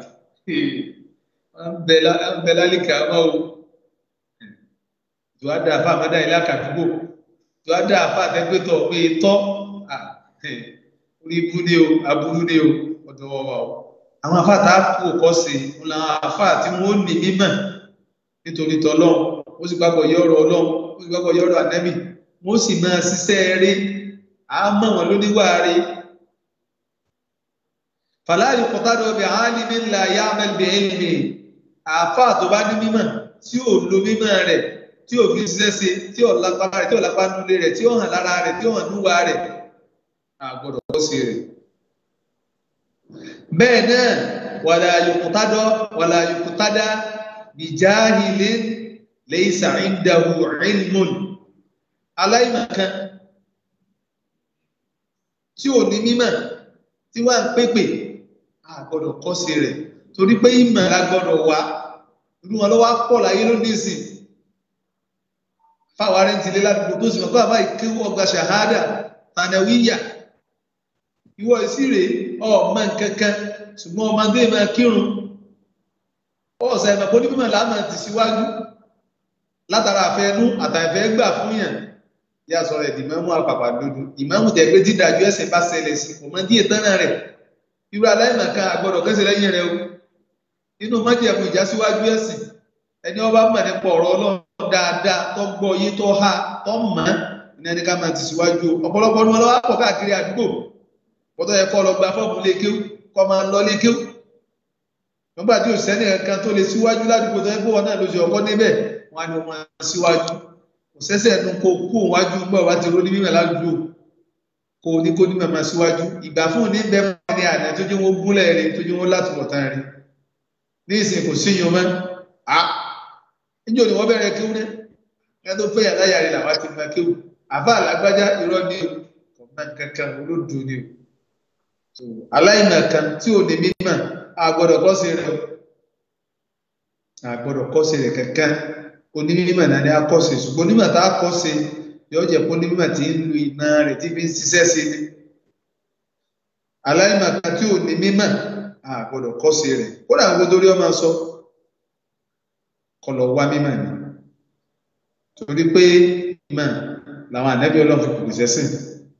Speaker 3: ń bẹ lálìkà mọ́ o tó á dá àfà àmọ́dá ilé àkàdúgbò tó á dá àfà àtẹ́gbẹ́tọ̀ pé tọ́ orí ibú ni o aburú ni o ọ̀dọ̀ wa o àwọn àfà tá a kú kọ́ sí i làwọn àfà tí wọ́n ní mímọ̀ nítorí tọ́lọ́run ó sì gbàgbọ́ yọ̀rọ̀ ọlọ́run ó sì gbàgbọ́ yọ̀rọ̀ ànábì wọ́n sì máa ṣiṣẹ́ rí àmọ́ wọn lóníwà rí fàlàyé kọtàdọ̀ bí alimi ńlá ya'mal bi ilmi àáfà tó bá ní mímọ̀ tí ò lo mímọ̀ rẹ̀ tí ò fi ṣiṣẹ́ ṣe tí ò lápá rẹ̀ tí ò lápá nulẹ̀ rẹ̀ tí ò hàn lára rẹ̀ tí ò hàn núwa rẹ̀ àgbọ̀dọ̀ kọ́ sí rẹ̀. bẹ́ẹ̀ náà wàlà yòkútàdọ̀ wàlà yòkútàdà bi jahilin laysa indahu ilmun aláìmọ̀kan tí ò ní mímọ̀ tí wà ń pépè àgbọ́dọ̀ kọ́ sí rẹ̀ torí pé ìmọ̀ agbọ́dọ̀ wá inú wọn lọ́wọ́ pọ̀ láyé ló ní sí fáwọn arẹ́ ti lé ládùúgbò tó sì mọ̀ fáwọn báyìí kí wọ́n gba ṣàhádà tànàwíyà ìwọ ìsírè ọmọ nkankan ṣùgbọ́n ọmọdé máa kírun ọ̀sẹ̀ ìmọ̀ pé onímọ̀ láàmà ti síwájú látara àfẹnú àtàfẹ́ gbà fún yàn yà sọ̀rọ̀ ẹ̀dì mọ́mú àpàpà dodo ìmáàmù tẹ̀ pé dídájú ẹ̀sìn bá ṣẹlẹ̀ sí ọmọ díẹ̀ tán náà rẹ̀ irú aláìmọ̀kan àgbọ̀dọ̀ kẹsẹ̀ lẹ́yìn rẹ̀ o nínú májèmú ìjásíwájú ẹ̀sìn ẹni ọba mọ̀ nípa ọ̀rọ̀ ọlọ́run dáadáa tó gbọ́ yé tó há tó mọ̀ ní ẹni ká máa ti síwájú ọ̀pọ̀lọpọ̀ ní wọn lọ́wọ́ pọ̀ káàkiri àdúgbò pọ̀tọ́ yẹ kọ́ lọ gba fọ́ọ̀mù lékéwú kọ́ máa lọ lékéwú nígbà tí òsẹ́ni kan tó lè síwájú ládùúgbò tó yẹ kó wọn náà lóṣù ọkọ níbẹ̀ wọn á ní wọn síwájú kò sẹ́sẹ̀ nu kó kó wájú gbọ́ wá ti róní mímọ̀ ládùúgbò kó ní kó ní màmá síwájú ìgbà fún ní bẹ́ẹ̀ fún ní àná tó jẹ́ wọn gúnlẹ̀ rẹ̀ tó jẹ́ wọn látùbọ̀ tán rẹ̀ ní ìsìn kò síyàn mọ́ a níjọ́ ni wọ́n bẹ̀rẹ̀ kéwú rẹ̀ ẹ tó fẹ́ yàrá yàrá làwọn ti máa kéwú àbá àlágbájá irọ́ ní o kò má kankan olódò ní o aláìmọ̀ kan tí ò ní mímọ̀ àgbọ̀dọ̀ kọ́ sí rẹ̀ àgbọ̀dọ̀ kọ́ sí rẹ̀ kankan onímọ̀ náà ni a kọ́ sí ṣùgbọ́n onímọ̀ tá a kọ́ sí yóò jẹ́ pé onímọ̀ tí ń lu ìmọ̀ rẹ̀ tí fi ń ṣiṣẹ́ sí ni aláìmọ̀ kan tí ò ní mímọ̀ a gbọ́dọ̀ kọ́ sí rẹ̀ kódà gbogbo torí ọmọ sọ kọlọ̀ wá mímọ̀ ni torí pé mímọ̀ làwọn ànábì ọlọ́run kò ṣẹ́ sìn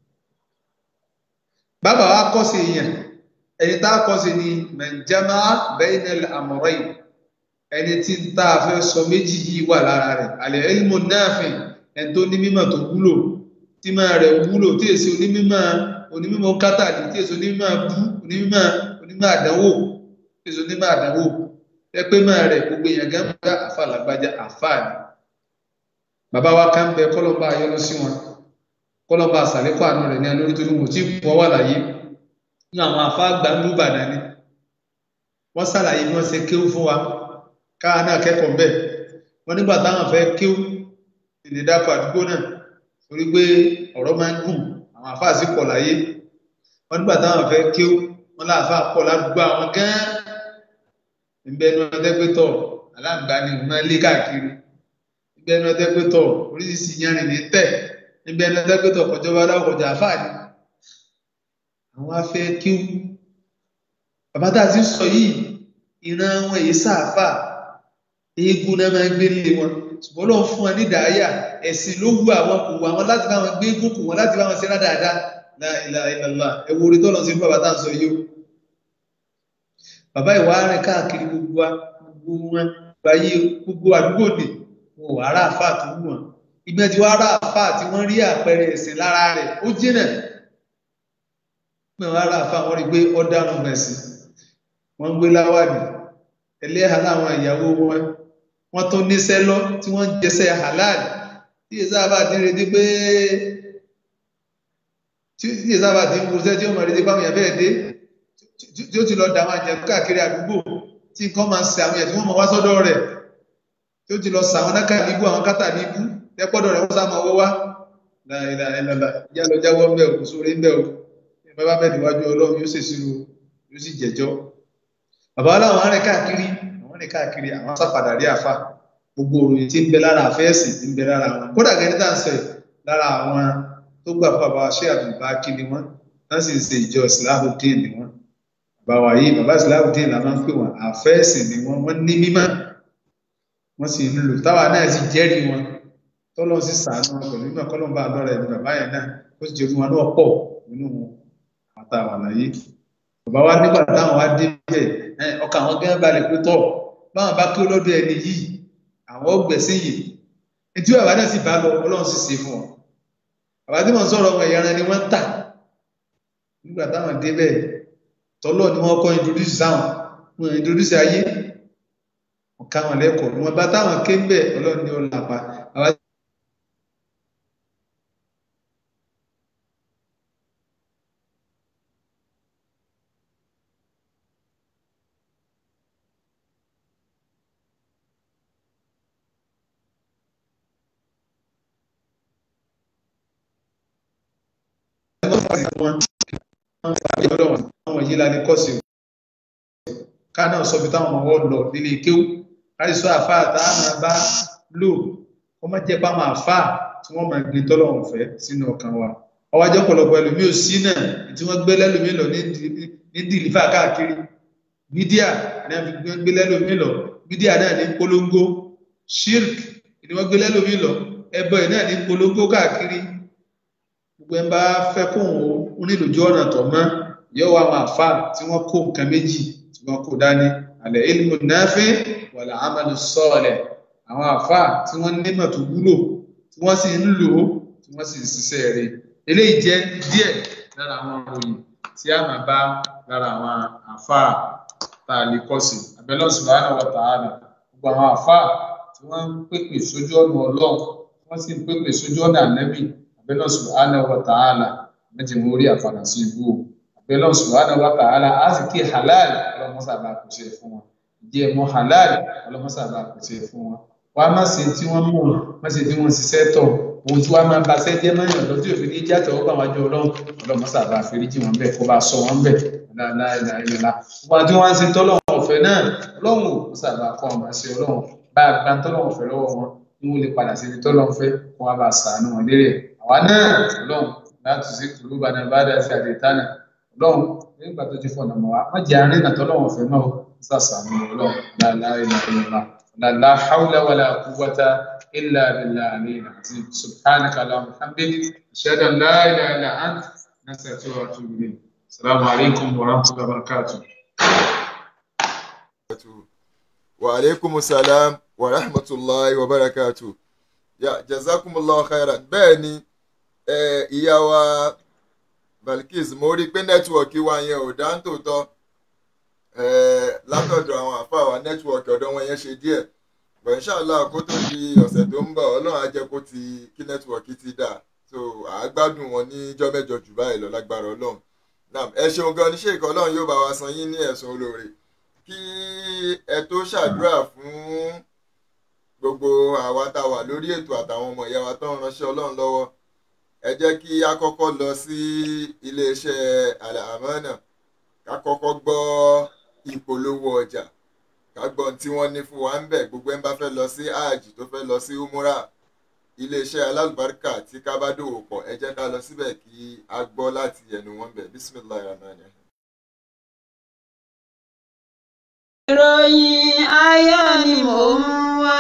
Speaker 3: bàbá wa kọ́ sí yẹn ẹni tá a kọ́ sí ni mẹ̀jámá bainal amrayn ẹni tí ń tá a fẹ́ sọ méjì yìí wà lára rẹ̀ àlẹ́ ilmu nafi' ẹni tó ní mímọ̀ tó wúlò tí máa rẹ̀ wúlò tí èsì onímọ̀ onímọ̀ kátàlì tí èsì onímọ̀ bú onímọ̀ onímọ̀ àdánwò tí èsì onímọ̀ àdánwò ẹ pé máa rẹ̀ gbogbo èèyàn gán bá àfa làgbájá àfa ni bàbá wa kan bẹ kọlọmbà ayọlọ sí wọn kọlọmbà àsàlẹkọ àánú rẹ ní alórí torí wọn ò tí ì wọ́n wà láyé ní àwọn afá gbàndú Ìbàdàn ni wọ́n ṣàlàyé bí wọ́n ṣe kéwú fún wa káà náà kẹ́kọ̀ọ́ mbẹ́ wọ́n nígbà táwọn fẹ́ kéwú ìdè dákọ̀ àdúgbò náà torí pé ọ̀rọ̀ máa ń gùn àwọn afá sì pọ̀ láyé wọ́n nígbà táwọn fẹ́ kéwú wọ́n láàfá pọ̀ ládùúgbò àwọn gán ìbẹnu ọdẹgbẹtọ aláǹgbá ni òun máa lé káàkiri ìbẹnu ọdẹgbẹtọ oríṣiríṣi yanrìn ní tẹ ìbẹnu ọdẹgbẹtọ kọjọba aláwọkọjà àfáàní àwọn afẹ́ kíw bàbá tá a ti sọ yìí ìran wọn èyí sáàfà eégún náà máa ń gbé lé wọn ṣùgbọ́n lọ́wọ́ fún wọn ní ìdáyà ẹ̀sìn ló wù àwọn kò wù àwọn láti bá wọn gbé eégún kù wọn láti bá wọn ṣe dáadáa la ilaha illallah ẹ wo orí tó lọ sí fún bàbá tá a sọ yìí o bàbá ìwà rìn káàkiri gbogbo wa gbogbo wọn gbàyè gbogbo àdúgbò nì wọn ò ará àfà tó wù wọn ìgbẹ́ tí wọ́n ará àfà tí wọ́n rí àpẹẹrẹ ẹ̀sìn lára rẹ̀ ó jìnà mẹ́wàá ará àfà wọ́n rí pé ọ̀daràn mẹ̀sìn wọ́n ń gbé láwàní ẹlẹ́hà láwọn ìyàwó wọn wọ́n tó níṣẹ́ lọ tí wọ́n ń jẹsẹ̀ halal tí èsà bá ti retí pé tí èsà bá ti ń wúṣẹ́ tí ó mọ̀ retí báwọn yẹn bẹ́ẹ̀ dé tí ó ti lọ dà àwọn àjẹkù káàkiri àdúgbò tí nǹkan máa ń ṣe àwọn yẹn tí wọ́n mọ̀ wá sọ́dọ̀ rẹ̀ tí ó ti lọ sà àwọn nákà níbú àwọn kátà níbú tẹ́pọ́dọ̀ rẹ̀ wọ́n sá máa wọ́ wá láìla ẹlẹ́la ìyá lọ jáwọ́ ń bẹ̀ kò sórí ń bẹ̀ o bàbá bẹ́ẹ̀ níwájú ọlọ́run yóò ṣèṣirò yóò sì jẹ́jọ́ bàbá aláwọn arìn káàkiri àwọn rìn káàkiri àwọn sápadà rí àfà gbogbo òròyìn tí ń bẹ lára àfẹ́ẹ̀sì tí ń bẹ lára wọn kódà gẹ́gẹ́ tá à ń sọ yìí lára àwọn tó gbà fún bàbá ṣé àbùbá kí ni wọn wọn sì ń ṣe ìjọ ìsìláàmù dín ni wọn bàbá wa yìí bàbá ìsìláàmù dín la máa ń pè wọn àfẹ́ẹ̀sì ni wọn wọn ní mímọ́ wọn sì ń lò táwa náà sì jẹ́rìí wọn tọ́lọ́ sì sàánú wọn pẹ̀lú náà kọ́lọ́mbà lọ́rẹ̀ ní bàbá yẹn náà ó sì jẹ́ fún wọn náà pọ̀ nínú àtàwọn àlàyé bàbá wa nígbà táwọn wá dé bẹ́ẹ̀ ọkàn àwọn gẹ́gẹ́ balẹ̀ pé tọ̀ báwọn bá kí lọ́dọ̀ ẹni yìí àwọn ọgbẹ̀sìn yìí etí bàbá náà sì bá lọ ọlọ́run sì ṣe fún ọ bàbá tí wọ́n sọ̀rọ̀ ọmọ ìyára ni wọ́n ń tà nígbà táwọn dé bẹ́ẹ̀ tọ́lọ́ ni wọ́n kọ́ introduce sáwọn wọn introduce ayé wọn ká wọn lẹ́kọ̀ọ́ ni wọ́n bá táwọn ké ń bẹ̀ ọlọ́run ni ó làpá bàbá wọn àwọn yìí la ní kọ́sì ká náà sọ bí táwọn ọmọ wọn lọ nílé kéwú láti sọ àfáà tá a máa bá lò wọ́n má jẹ́ pámọ́ àfáà tí wọ́n máa gbé tọ́lọ́run fẹ́ sínú ọkàn wa ọwọ́ ajọ́ pọ̀lọpọ̀ ẹlòmíì ò sí náà tí wọ́n gbé lẹ́lòmíì lọ ní dìlífà káàkiri mídíà ní wọ́n fi gbé lẹ́lòmíì lọ mídíà náà ní polongo shirk ni wọ́n gbé lẹ́lòmíì lọ ẹbọ ẹ̀ náà ní polongo káàkiri gbogbo ẹ̀ ń bá fẹ́ kó òun nílòjú ọ̀nà tọ̀ mọ́ yóò wá àwọn àfa tí wọ́n kó nǹkan méjì tí wọ́n kó dání alẹ́ ilmu nafi wàlà amalu sọ́ọ̀lẹ̀ àwọn àfa tí wọ́n nímọ̀ tó wúlò tí wọ́n sì ń lò ó tí wọ́n sì ń ṣiṣẹ́ rẹ̀ eléyìí jẹ́ díẹ̀ lára àwọn òyìn tí a máa bá lára àwọn àfa tá a lè kọ́ sí abẹ́lẹ́ subhanahu wa ta'ala gbogbo àwọn àfa tí wọ́n ń pèpè sójú ọ̀nà ọlọ́run wọ́n sì ń pèpè sójú ọ̀nà ànẹ́bì abẹ́lẹ́ subhanahu wa ta'ala méjì mú rí àfàdà sí ibú o abẹ́lẹ́ subhanahu wa ta'ala á sì kí halal ọlọ́mọ́sàbà kò ṣe fún wọn ìjẹ́ ẹ̀mọ́ halal ọlọ́mọ́sàbà kò ṣe fún wọn wàá má ṣe tí wọ́n mú má ṣe tí wọ́n ṣiṣẹ́ tọ̀ ohun tí wàá máa ba ṣẹ́ jẹ́ mọ́yàn lọ tí òfin ní ìjà tẹ̀wọ́ bá wọn jọ ọlọ́run ọlọ́mọ́sàbà àforíjì wọn bẹ́ẹ̀ kó bá sọ wọn bẹ́ẹ̀ láìláìláìlá wọn àti wọn ṣe tọ́lọ́run ọ̀fẹ́ náà ọlọ́run ò mọ́sàbà kọ́ ọ̀mà sí ọlọ́run bá a gba tọ́lọ́run ọ̀fẹ́ lọ́wọ́ wọn ní wọn lè padà síbi tọ́lọ́run fẹ́ kó wá bá a sàánú wọn lérè àwa náà ọlọ́run láti sí kùlú bá náà bá dá sí àdètánà ọlọ́run nígbà tó ti fọ̀nà mọ́ wa má jẹ́ àárín náà tọ́lọ́run ọ̀fẹ́ náà sàṣàánú ọlọ́run láìláìláìlá لا حول ولا قوة إلا بالله العلي العظيم سبحانك اللهم وبحمدك أشهد أن لا إله إلا أنت نستغفرك ونتوب إليك السلام عليكم ورحمة الله وبركاته
Speaker 2: وعليكم السلام ورحمة الله وبركاته يا جزاكم الله خيرا bẹ́ẹ̀ ni ìyá wa Balkis mo rí i pé nẹ́tíwọ̀kì wa yẹn ò dá nítòótọ́ látọ̀dọ̀ àwọn àfáà wa nẹ́tíwọ̀kì ọ̀dọ̀ wọn yẹn ṣe díẹ̀ bọ̀ inṣàlá kó tó di ọ̀sẹ̀ tó ń bọ̀ ọlọ́run á jẹ́ kó ti kí nẹ́tíwọ̀kì ti dà so àágbádùn wọn níjọ́ mẹ́jọ jù báyìí lọ lágbára ọlọ́run Naam, ẹ ṣeun gan ní ṣèkọ́ ọlọ́run yóò bá wa san yín ní ẹ̀sùn olóore kí ẹ tó ṣàdúrà fún gbogbo àwa tá a wà lórí ètò àtàwọn ọmọ ìyá wa tó ń ránṣẹ́ ọlọ́run lọ́wọ́ ẹ jẹ́ kí a kọ́kọ́ lọ sí iléeṣẹ́ Al-Amana ká kọ́kọ́ gbọ́ ìpolówó ọjà ká gbọ́ ohun tí wọ́n ní fún wa ń bẹ̀ gbogbo ẹ̀ ń bá fẹ́ lọ sí hajj tó fẹ́ lọ sí umura iléeṣẹ́ alálùbáríkà tí ká bá dòwò pọ̀ ẹ jẹ́ ká lọ síbẹ̀ kí a gbọ́ láti ẹnu wọn bẹ̀ bisimilayi rahman rahim.
Speaker 4: ìròyìn ayọ̀ ni mò ń wá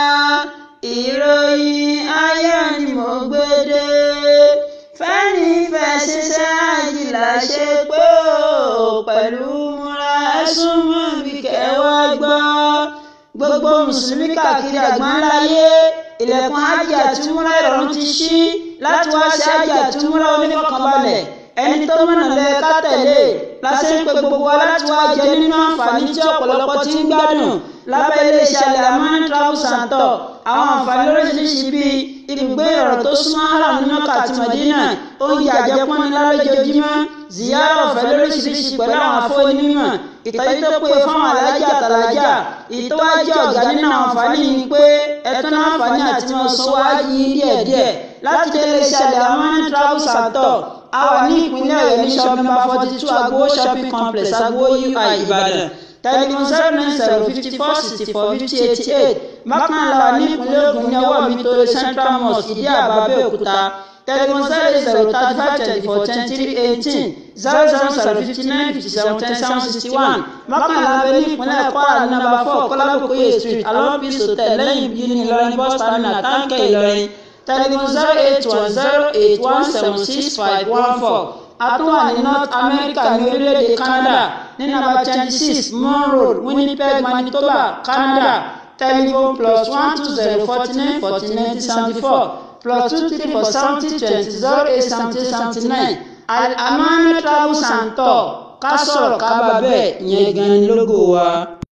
Speaker 4: ìròyìn ayọ̀ ni mò ń gbé dé fẹ́ni fẹ́ ṣiṣẹ́ àjìlá ṣe pé ó pẹ̀lú múra ẹ̀sùn mọ́ bí kẹwàá gbọ́ gbogbo mùsùlùmí káàkiri àgbáńláyé ilẹ̀kùn hajj àti múra ìrọ̀rùn ti ṣí láti wá sí hajj àti múra onífọ̀kànbalẹ̀ ẹni tó mọ̀nà lẹ ká tẹ̀lé lásán pé gbogbo wa láti wá jẹ nínú àǹfààní tí ọ̀pọ̀lọpọ̀ ti ń gbádùn lábẹ́ iléeṣẹ́ Al-Amana Travel and Tour àwọn àǹfààní lóríṣiríṣi bíi ibùgbé ìrọ̀rùn tó súnmọ́ haram ní Mẹ́kà àti Mádínà oúnjẹ àjẹpọ́nni lálójoojúmọ́ ziyara ọ̀fẹ́ lóríṣiríṣi pẹ̀lú àwọn afọ́nímọ̀ ìtọ́jú tó péye fáwọn alájà àtàlájà ìtọ́wájú ọ̀gá nínú àwọn àǹfààní yìí ni pé ẹ̀tún náà àǹfààní àti wọn sanwó ájì díẹ̀díẹ̀ láti dé iléeṣẹ́ Al-Amana Travel and Tour a wà ní ìpínlẹ̀ ọ̀yọ́ ní shop number forty two agbowo shopping complex agbowo ui ìbàdàn telephone zero nine zero fifty four sixty four fifty eighty eight bákan náà la wà ní ìpínlẹ̀ ògùn ní ọwọ́ mi tó central mosque ìdí àbá abẹ́òkúta telephone zero eight zero thirty five twenty four twenty three eighteen zero zero zero fifty nine fifty seven ten seven sixty one bákan náà la bẹ ní ìpínlẹ̀ kwara ní number four kọ́lábùkóyè street along peace hotel lẹ́yìn bíi ní ìlọrin bus terminal táǹkẹ́ ìlọrin telephone zero eight one zero eight one seven six five one four àtúwà ní north america ní orílẹ̀-èdè canada ní nàbà twenty six moore road winnipeg manitoba canada telephone plus one two zero forty nine forty nine seventy four plus two three four seventy twenty zero eight seventy seventy nine Al-Amana Travel and Tour ká sọ̀rọ̀ ká bá bẹ́ẹ̀ yẹn gan ni lógo wa.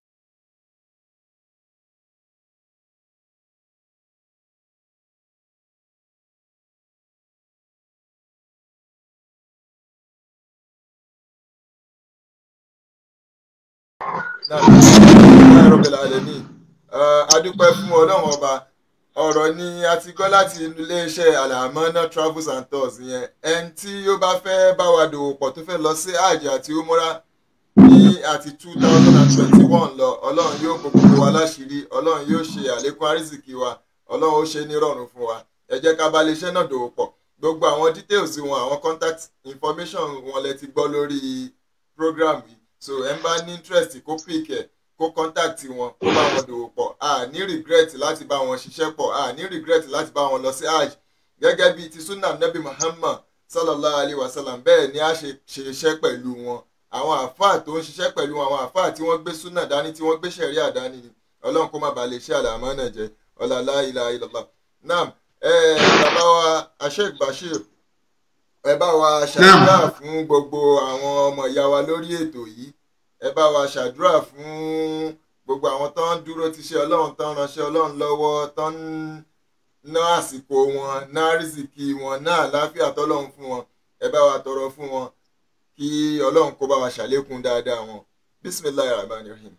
Speaker 2: Alhamdulillahi Rabbil Alamin. a dúpẹ́ fún ọlọ́run ọba ọ̀rọ̀ ni a ti gbọ́ láti iléeṣẹ́ Al-Amana Travels and Tours yẹn ẹni tí ó bá fẹ́ bá wa dòwò pọ̀ tó fẹ́ lọ sí hajj àti umura ní àti two thousand and twenty one lọ ọlọ́run yóò kó gbogbo wa láṣìírí ọlọ́run yóò ṣe àlékún àrísìkí wa ọlọ́run ó ṣe nírọ̀rùn fún wa ẹ jẹ́ ká bá iléeṣẹ́ náà dòwò pọ̀ gbogbo àwọn details wọn àwọn contact information wọn lẹ ti gbọ́ lórí program yìí so ẹ ń bá ní interest kó pick ẹ kó contact wọn kó bá wọn dòwò pọ̀ a ní regret láti bá wọn ṣiṣẹ́ pọ̀ a ní regret láti bá wọn lọ sí hajj gẹ́gẹ́ bíi ti sunnah nabi muhammad sallallahu alayhi wa sallam bẹ́ẹ̀ ni a ṣe ṣe iṣẹ́ pẹ̀lú wọn àwọn àáfàá tó ń ṣiṣẹ́ pẹ̀lú àwọn àáfàá tí wọ́n gbé sunnah dání tí wọ́n gbé ṣẹ̀ríà dání ni ọlọ́run kó má bàa lè ṣe Al-Amana jẹ́ ọ̀làlá ilà ilàlá naam ẹ bàbá wa asheik bashir ẹ bá wa ṣàdúrà fún gbogbo àwọn ọmọ ìyá wa lórí ètò yìí ẹ bá wa ṣàdúrà fún gbogbo àwọn tó ń dúró ti ṣe ọlọ́run tó ń ránṣẹ́ ọlọ́run lọ́wọ́ tó ń ná àsìkò wọn ná rìsìkì wọn ná àlàáfíà tọ́lọ́run fún wọn ẹ bá wa tọrọ fún wọn kí ọlọ́run kó bá wa ṣàlékún dáadáa wọn bisimilayi rahman rahim.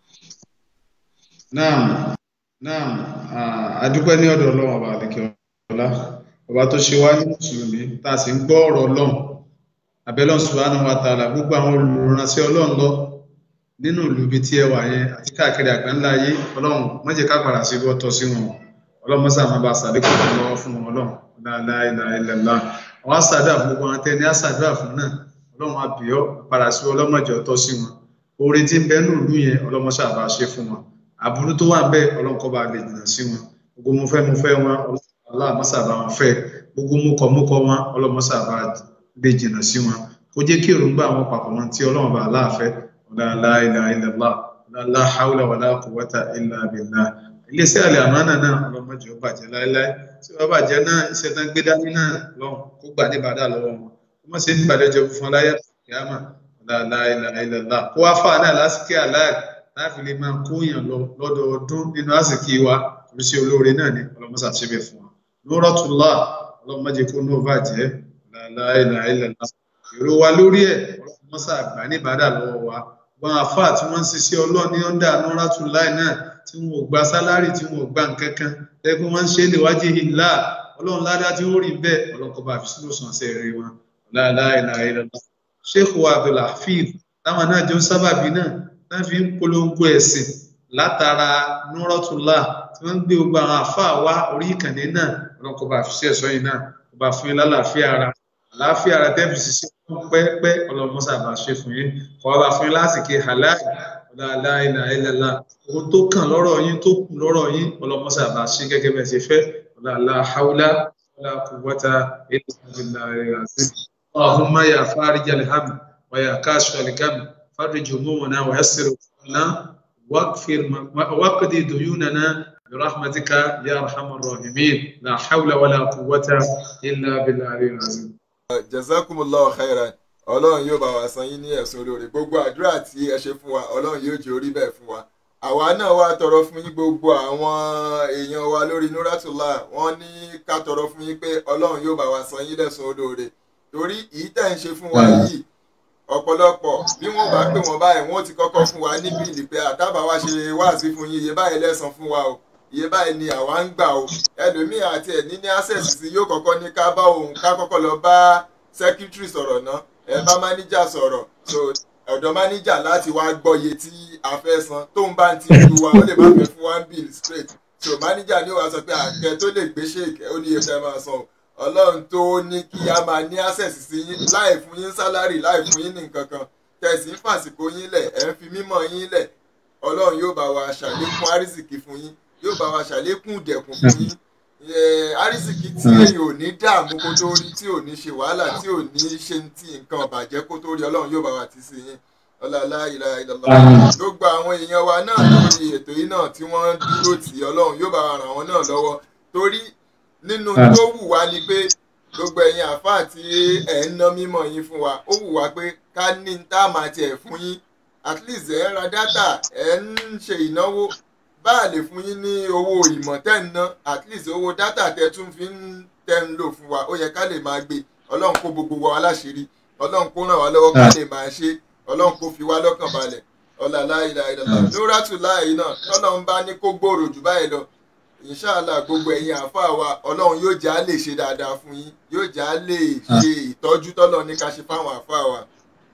Speaker 3: naam naam adúpẹ́ ní ọ̀dọ̀ ọlọ́run ọba àdìkẹ́ ọlá ọba tó ṣe wá ní mùsùlùmí tá a sì ń gbọ́ ọ̀rọ̀ ọlọ́run abẹ́lọ́n subhanahu wa ta'ala gbogbo àwọn olùrànṣẹ́ ọlọ́run lọ nínú ìlú ibi tí ẹ wà yẹn àti káàkiri àgbáńlá ayé ọlọ́run má jẹ́ ká padà sí bọ́ tọ́ sí wọn ọlọ́run mọ́sá máa bá sàdékò fún lọ́wọ́ fún wọn ọlọ́run la ilaha illallah àwọn àṣàdúrà fún gbogbo àwọn tẹni àṣàdúrà fún náà ọlọ́run àbíọ́ padà sí ọlọ́mọjọ tọ́ sí wọn oore tí ń bẹ nínú ìlú yẹn ọlọ́run ṣáà bá ṣe fún wọn àbúrú tó wà ń bẹ ọlọ́run kó bá lè jìnnà sí wọn gbogbo mo fẹ́ mo fẹ́ wọn ọlọ́run mọ́sá bá wọn fẹ́ gbogbo mo kọ̀ mo kọ̀ wọn ọlọ́run mọ́sá bá lè jìnnà sí wọn kó jẹ́ kí èròǹgbà àwọn papọ̀ wọn tí ọlọ́run bá láàfẹ́ ọ̀la la ilaha illallah ọ̀la la hawla wala quwwata illa billah iléeṣẹ́ Al-Amana náà ọlọ́mọdé ó bàjẹ́ láéláé tí wọ́n bàjẹ́ náà iṣẹ́ tán gbé dání náà lọ́hùn kó gbà ní bàdà lọ́wọ́ wọn kó má ṣe ní ìbàdàjọ fún aláyà kìámà ọ̀la la ilaha illallah kó wá fà náà lásìkò àláì láti lè máa kóyàn lọ lọ́dọọdún nínú àsìkò wa oríṣi olóore náà ni ọlọ́mọsà ṣe bẹ̀ fún wa Nuratullah ọlọ́mọdé kó náà bàjẹ́ la ilaha illallah èrò wa lórí ẹ̀ ọlọ́mọsà àgbà ní ìbádà lọ́wọ́ wa wọn àfáà tí wọ́n ń ṣiṣẹ́ ọlọ́ọ̀ni ọ̀dà Nuratullah náà tí wọn ò gba sálárì tí wọn ò gba nǹkan kan lẹ́gbẹ́ wọn ń ṣe lè wájú ìlà ọlọ́run ládá tí ó rí bẹ́ẹ̀ ọlọ́kọ̀ bá fi sínú sàn sí ẹ̀rí wọn la ilaha illallah sheikh wa abdulhafiz táwọn náà jọ sábàbí náà náà fi ń polongo ẹ̀sìn látara Nuratullah tí wọ́n ń gbé gbogbo àwọn àfáà wá orí ìkànnì náà ọlọ́kọ̀ bá fi sí ẹ̀sọ́ yìí náà kó bá fún yín lálàáfíà ara àlàáfíà ara tẹ́ fi ṣiṣẹ́ fún pẹ́pẹ́ ọlọ́mọṣà bá ṣe fún yín kọ́ bá fún yín lásìkò halal la ilaha illallah ohun tó kàn lọ́rọ̀ yín tó kù lọ́rọ̀ yín ọlọ́mọṣà bá ṣe gẹ́gẹ́ bẹ́ẹ̀ ṣe fẹ́ la hawla wala quwwata illa billahi al-azim اللهم يا فارج الهم ويا كاشف الكم فرج همومنا ويسر امورنا واغفر واقضي ديوننا برحمتك يا ارحم الراحمين لا حول ولا قوه الا بالله العظيم
Speaker 2: jazakumullahu khairan ọlọ́run yóò bá wa san yín ní ẹ̀sùn olóore gbogbo àdúrà tí ẹ ṣe fún wa ọlọ́run yóò jẹ́ orí bẹ́ẹ̀ fún wa àwa náà wá tọrọ fún yín gbogbo àwọn èèyàn wa lórí Nuratullah wọ́n ní ká tọrọ fún yín pé ọlọ́run yóò bá wa san yín lẹ́sùn olóore torí èyí tẹ̀ ń ṣe fún wa yìí ọ̀pọ̀lọpọ̀ bí wọ́n bá pè wọ́n báyìí wọ́n ti kọ́kọ́ fún wa ní bíìlì pé àtàbà wa ṣe wáàsí fún yín iye báyìí lẹ́san fún wa o iye báyìí ni àwa ń gbà o ẹlòmíì àti ẹ̀ ní ní access sí yóò kọ́kọ́ ní ká bá òun ká kọ́kọ́ lọ bá secretary sọ̀rọ̀ náà ẹ bá manager sọ̀rọ̀ so ọ̀dọ̀ manager láti wá gbọ́ iye tí a fẹ́ san tó ń bá ti lu wa ó lè má fẹ́ fún one bill straight so manager ni ó wá sọ pé àkẹ tó lè gbé ṣèkẹ́ ó ní iye fẹ́ máa san o ọlọ́run tó ní kí a máa ní access sí yín láì fún yín sálárì láì fún yín ní nǹkan kan tẹ̀sí ń fàsìkò yín lẹ̀ ẹ̀ ń fi mímọ́ yín lẹ̀ ọlọ́run yóò bá wa ṣàlékún àrísìkì fún yín yóò bá wa ṣàlékún ìdẹ̀kùn fún yín àrísìkì tí èyàn ò ní dààmú kó tó rí tí ò ní ṣe wàhálà tí ò ní ṣe ti nǹkan bàjẹ́ kó tó rí ọlọ́run yóò bá wa ti sí yín ọlọ́lá ìlà ìlọ́lá gbogbo àwọn èèyàn wa náà lórí ètò yìí náà tí wọ́n dúró tì ọlọ́run yóò bá wa ràn wọ́n náà lọ́wọ́ torí nínú tó wù wá ni pé gbogbo ẹ̀yin àfáà tí ẹ̀ ń ná mímọ̀ yín fún wa ó wù wá pé ká ní tá a máa tiẹ̀ fún yín at least ẹ̀ ń ra dátà ẹ̀ ń ṣe ìnáwó bá a lè fún yín ní owó ìmọ̀ tẹ́ ń ná at least owó dátà tẹ́ tún fi ń tẹ́ ń lò fún wa ó yẹ ká lè máa gbé ọlọ́run kó gbogbo wa láṣìírí ọlọ́run kó ràn wá lọ́wọ́ ká lè máa ṣe ọlọ́run kó fi wá lọ́kàn balẹ̀ ọ̀làlá ìlà ìlàlá Nuratullah yìí náà tọ́lọ́run bá ní kó gbòòrò jù báyìí lọ inshallah gbogbo ẹ̀yin àáfàá wa ọlọ́run yóò já lè ṣe dáadáa fún yín yóò já lè ṣe ìtọ́jú tọ́lọ́ ní ká ṣe fáwọn àáfàá wa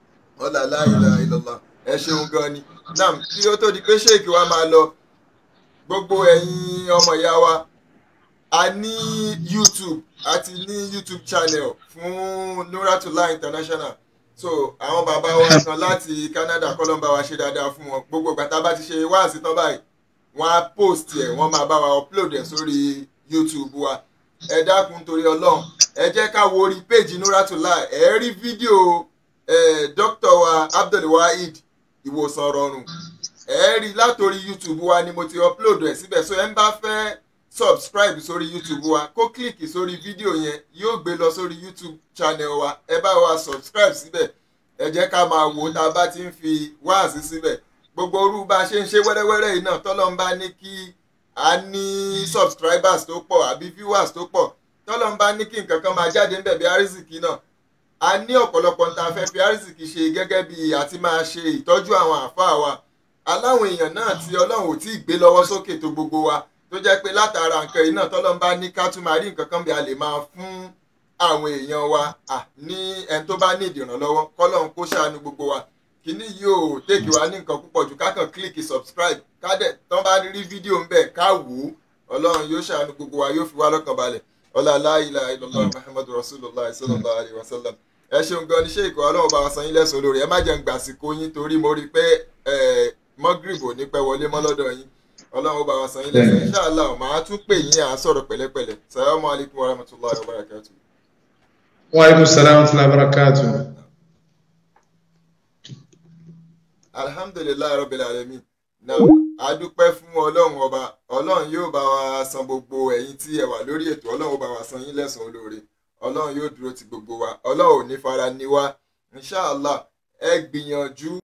Speaker 2: ọ̀làlá ìlà ìlàlá ẹ ṣeun gan ni nam kí ó tó di pé ṣéèkì wa máa lọ gbogbo ẹ̀yin ọmọ ìyá wa a ní youtube a ti ní youtube channel fún Nuratullah international so àwọn bàbá wa kan láti canada kọ́lọ́mbà wa ṣe dáadáa fún wọn gbogbo ìgbà tá a bá ti ṣe wáàsí tán báyìí wọ́n á post ẹ̀ wọ́n máa bá wa upload ẹ̀ sórí youtube wa ẹ dákun torí ọlọ́run ẹ jẹ́ ká wo orí péjì Nuratullah ẹ rí fídíò dr wa abdulwaheed ìwòsàn rọrùn ẹ rí látòrí youtube wa ni mo ti upload ẹ̀ síbẹ̀ so ẹ ń bá fẹ́ subscribe sórí youtube wa kó kílìkì sórí fídíò yẹn yóò gbé lọ sórí youtube channel wa ẹ bá wa subscribe síbẹ̀ ẹ jẹ́ ká máa wò tá a bá ti ń fi wáàsí síbẹ̀ gbogbo orú bá a ṣe ń ṣe wẹ́rẹ́wẹ́rẹ́ yìí náà tọ́lọ́ ń bá ní kí a ní subscribers tó pọ̀ àbí viewers tó pọ̀ tọ́lọ́ ń bá ní kí nǹkan kan máa jáde ń bẹ̀ bí arísìkì náà a ní ọ̀pọ̀lọpọ̀ ń ta fẹ́ fi arísìkì ṣe gẹ́gẹ́ bí àti máa ṣe ìtọ́jú àwọn àáfàá wa aláwọn èèyàn náà tí ọlọ́run ò tí ì gbé lọ́wọ́ sókè tó gbogbo wa tó jẹ́ pé látara nǹkan yìí náà tọ́lọ́ ń bá ní ká tún máa rí nǹkan kan bí a lè máa fún àwọn èèyàn wa ní ẹni tó bá ní ìdìrànlọ́wọ́ kọ́lọ́run kó ṣàánú gbogbo wa kíní yóò tèkì wá ní nǹkan púpọ̀ jù kákan kílíkì subscribe kádẹ̀ tán bá rí fídíò ń bẹ̀ ká wò ó ọlọ́run yóò ṣàánú gbogbo wa yóò fi wá lọ́kàn balẹ̀ ọlá aláìlá ilọ̀lá muhammadu rasulillah sallallahu alayhi wa sallam ẹ ṣeun gan ni ṣéèkì ọlọ́run bá wa san yín lẹ́sùn olórí ẹ má jẹ́ ń gbàsíkò yín torí mo rí i pé mọ́gìrìbò ní pẹ́ wọlé mọ́ lọ́dọ̀ yín ọlọ́run bá wa san yín lẹ́sùn inṣàlá màá tún pè yín à sọ̀rọ̀ pẹ̀lẹ́pẹ̀lẹ́ salamu alaykum wa rahmatulahi wa barakatu.
Speaker 3: wa aleykum salaam wa rahmatulahi wa barakatu.
Speaker 2: alhamdulilayi rabbil alamin náà a dúpẹ́ fún ọlọ́run ọba ọlọ́run yóò bá wa san gbogbo ẹ̀yin tí ẹ wà lórí ètò ọlọ́run ó bá wa san yín lẹ́san olóore ọlọ́run yóò dúró ti gbogbo wa ọlọ́run ò ní fara ní wa inshàlá ẹ gbìyànjú